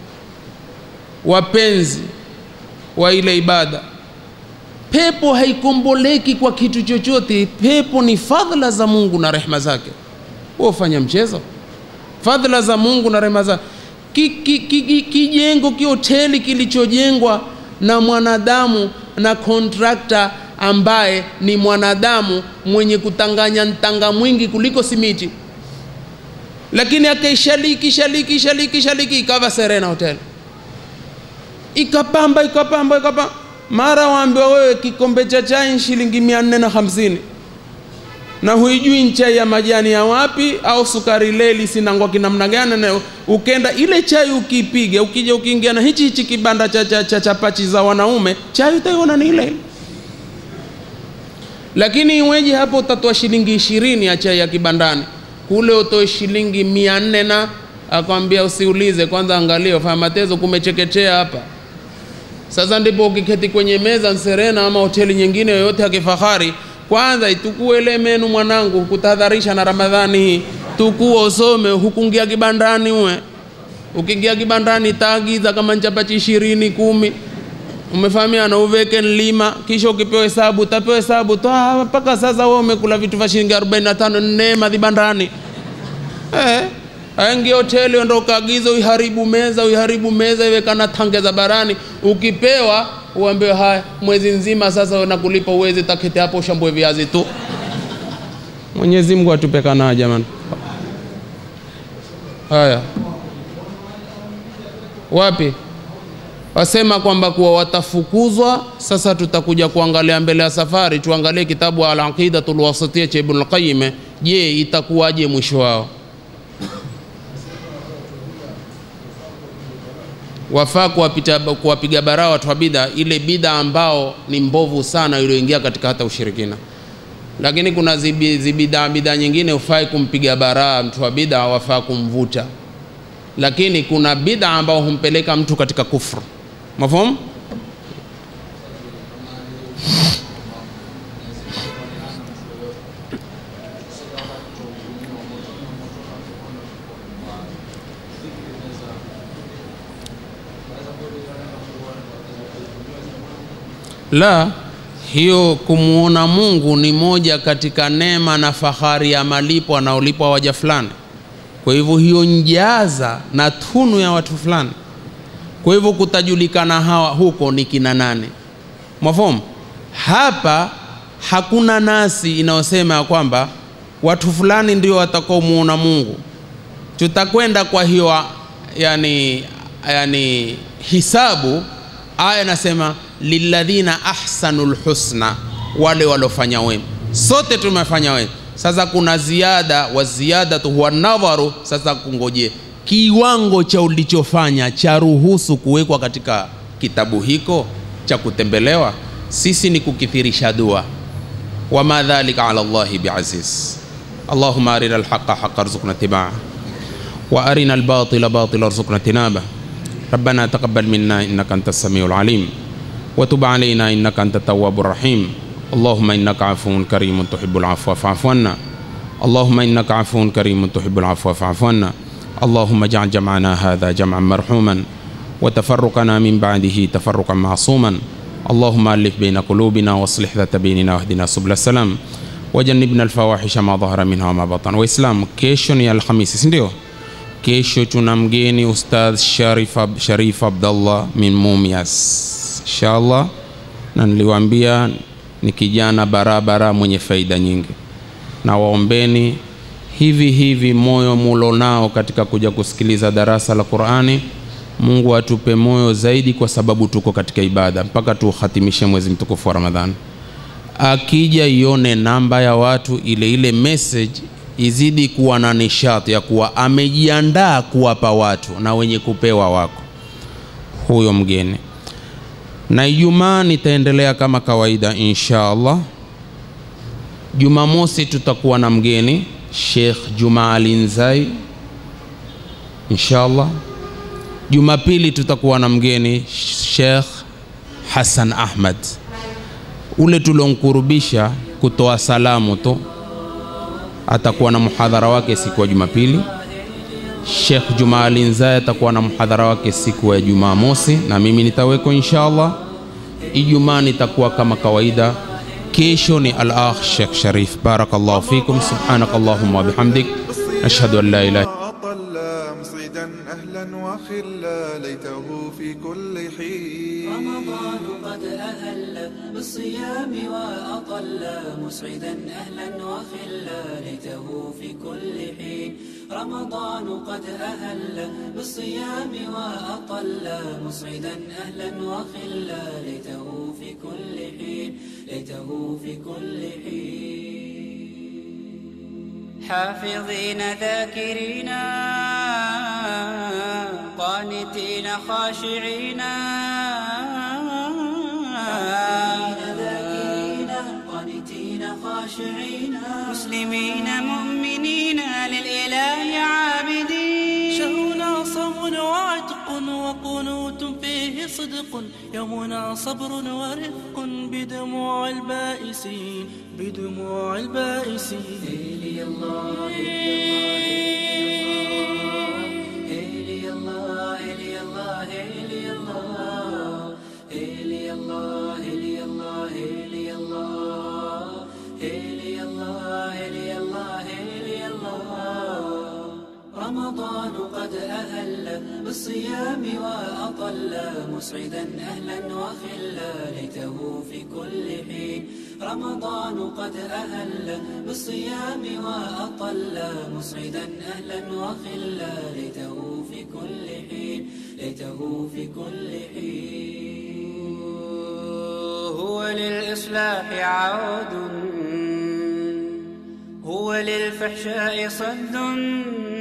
[SPEAKER 5] wapenzi wa ile ibada pepo haikomboleki kwa kitu chochote pepo ni fadhila za mungu na rehma zake wewe ufanya mchezo fadhila za mungu na rehma zake kijengo ki, ki, ki, kijengo kihoteli kilichojengwa na mwanadamu na kontrakta ambaye ni mwanadamu mwenye kutanganya ntanga mwingi kuliko simiti lakini akaishaliki shaliki shaliki shaliki ikawa serena hotel ikapamba ikapamba ikapamba mara waambiwa wewe kikombe cha chai ni shilingi mia nne na hamsini na huijui ni chai ya majani ya wapi au sukari leli sinangwa kinamna gani na ukenda ile chai ukipiga ukija ukiingia na hichi hichi kibanda cha, cha, cha chapachi za wanaume chai utaiona ni ile ile lakini iweje hapo utatoa shilingi ishirini ya chai ya kibandani kule utoe shilingi mia nne na akwambia usiulize kwanza angalia fanya matezo kumechekechea hapa sasa ndipo ukiketi kwenye meza Nserena ama hoteli nyingine yoyote ya kifahari, kwanza itukue ile menu mwanangu, kutahadharisha na Ramadhani hii, tukua usome, hukungia kibandani uwe ukiingia kibandani taagiza kama nchapachi ishirini kumi umefahamiana uveke nlima kisha ukipewa hesabu utapewa hesabu tu "Ah, mpaka sasa wewe umekula vitu vya shilingi 45 neema vibandani eh aingie hoteli ndo ukaagiza uiharibu meza uiharibu meza iwe kana tange za barani ukipewa uambiwe haya mwezi nzima sasa nakulipa uwezi takete hapo ushambue viazi tu mwenyezi mungu atupe kanaa jamani haya wapi wasema kwamba kuwa watafukuzwa sasa tutakuja kuangalia mbele ya safari tuangalie kitabu al-aqidatul wasatiyya cha ibn al-qayyim je itakuwaje mwisho wao wafaa kuwapita kuwapiga baraa watu wa bidha ile bidha ambao ni mbovu sana iliyoingia katika hata ushirikina lakini kuna zibi- zibidhaa bidhaa nyingine hufai kumpiga baraa mtu wa bidha wafaa kumvuta lakini kuna bidha ambao humpeleka mtu katika kufru mafhum la hiyo kumwona mungu ni moja katika neema na fahari ya malipo anaolipwa waja fulani kwa hivyo hiyo njaza na tunu ya watu fulani kwa hivyo kutajulikana hawa huko ni kina nane mwafomu hapa hakuna nasi inayosema ya kwamba watu fulani ndio watakaomuona mungu tutakwenda kwa hiyo yani, yani hisabu aya nasema lilladhina ahsanu lhusna wale waliofanya wema sote tumefanya wema sasa kuna ziada wa ziyadatu huwa nadharu sasa kungoje kiwango cha ulichofanya cha ruhusu kuwekwa katika kitabu hiko cha kutembelewa sisi ni kukithirisha dua wama dhalika ala llahi biaziz allahuma arina alhaqa haqa rzuqna tibaa وارنا الباطل باطلا ارزقنا اجتنابه ربنا تقبل منا انك انت السميع العليم وتب علينا انك انت التواب الرحيم اللهم انك عفو كريم تحب العفو فاعف عنا اللهم انك عفو كريم تحب العفو فاعف عنا اللهم اجعل جمعنا هذا جمعا مرحوما وتفرقنا من بعده تفرقا معصوما اللهم الف بين قلوبنا واصلح ذات بيننا واهدنا سبل السلام وجنبنا الفواحش ما ظهر منها وما بطن واسلام kesho ni alhamisi si ndio kesho tuna mgeni ustadh sharif, Ab- sharif abdallah min mumias inshallah na niliwaambia ni kijana barabara mwenye faida nyingi na waombeni hivi hivi moyo mulo nao katika kuja kusikiliza darasa la qurani mungu atupe moyo zaidi kwa sababu tuko katika ibada mpaka tuhatimishe mwezi mtukufu wa ramadhani akija ione namba ya watu ile ile message izidi kuwa na nishati ya kuwa amejiandaa kuwapa watu na wenye kupewa wako huyo mgeni na ijumaa nitaendelea kama kawaida insha allah jumamosi tutakuwa na mgeni shekh juma alinzai insha allah jumapili tutakuwa na mgeni shekh hasan ahmad ule tuliomkurubisha kutoa salamu tu atakuwa na muhadhara wake siku ya Jumapili. Sheikh Juma Alinzai atakuwa na muhadhara wake siku ya Jumamosi na mimi nitaweko inshallah. Ijumaa nitakuwa kama kawaida. Kesho ni al-akh Sheikh Sharif. Barakallahu fikum. Subhanakallahumma wa bihamdik. Ashhadu an la ilaha
[SPEAKER 6] أطل مصعدا أهلا وخلا ليته في كل حين
[SPEAKER 3] رمضان قد أهل بالصيام وأطل مسعدا أهلا وخلا ليته في كل حين رمضان قد أهل بالصيام وأطل مسعدا أهلا وخلا ليته في كل حين ليته في كل حين حافظين ذاكرين قانتين خاشعين ذاكرين قانتين خاشعين مسلمين مؤمنين للإله عابدين
[SPEAKER 7] شهرنا صوم وعتق وقنوت فيه صدق يومنا صبر ورفق بدموع البائسين بدموع البائسين
[SPEAKER 3] إلي الله إلي الله إلي الله إلي الله إلي الله إلي الله إلي الله إلي الله إلي الله إلي الله رمضان قد أهل بالصيام وأطل مسعدا أهلا وخلا ليته في كل حين رمضان قد أهل بالصيام وأطل مسعدا أهلا وخلا ليته في كل حين ليته في كل حين هو للإصلاح عود هو للفحشاء صد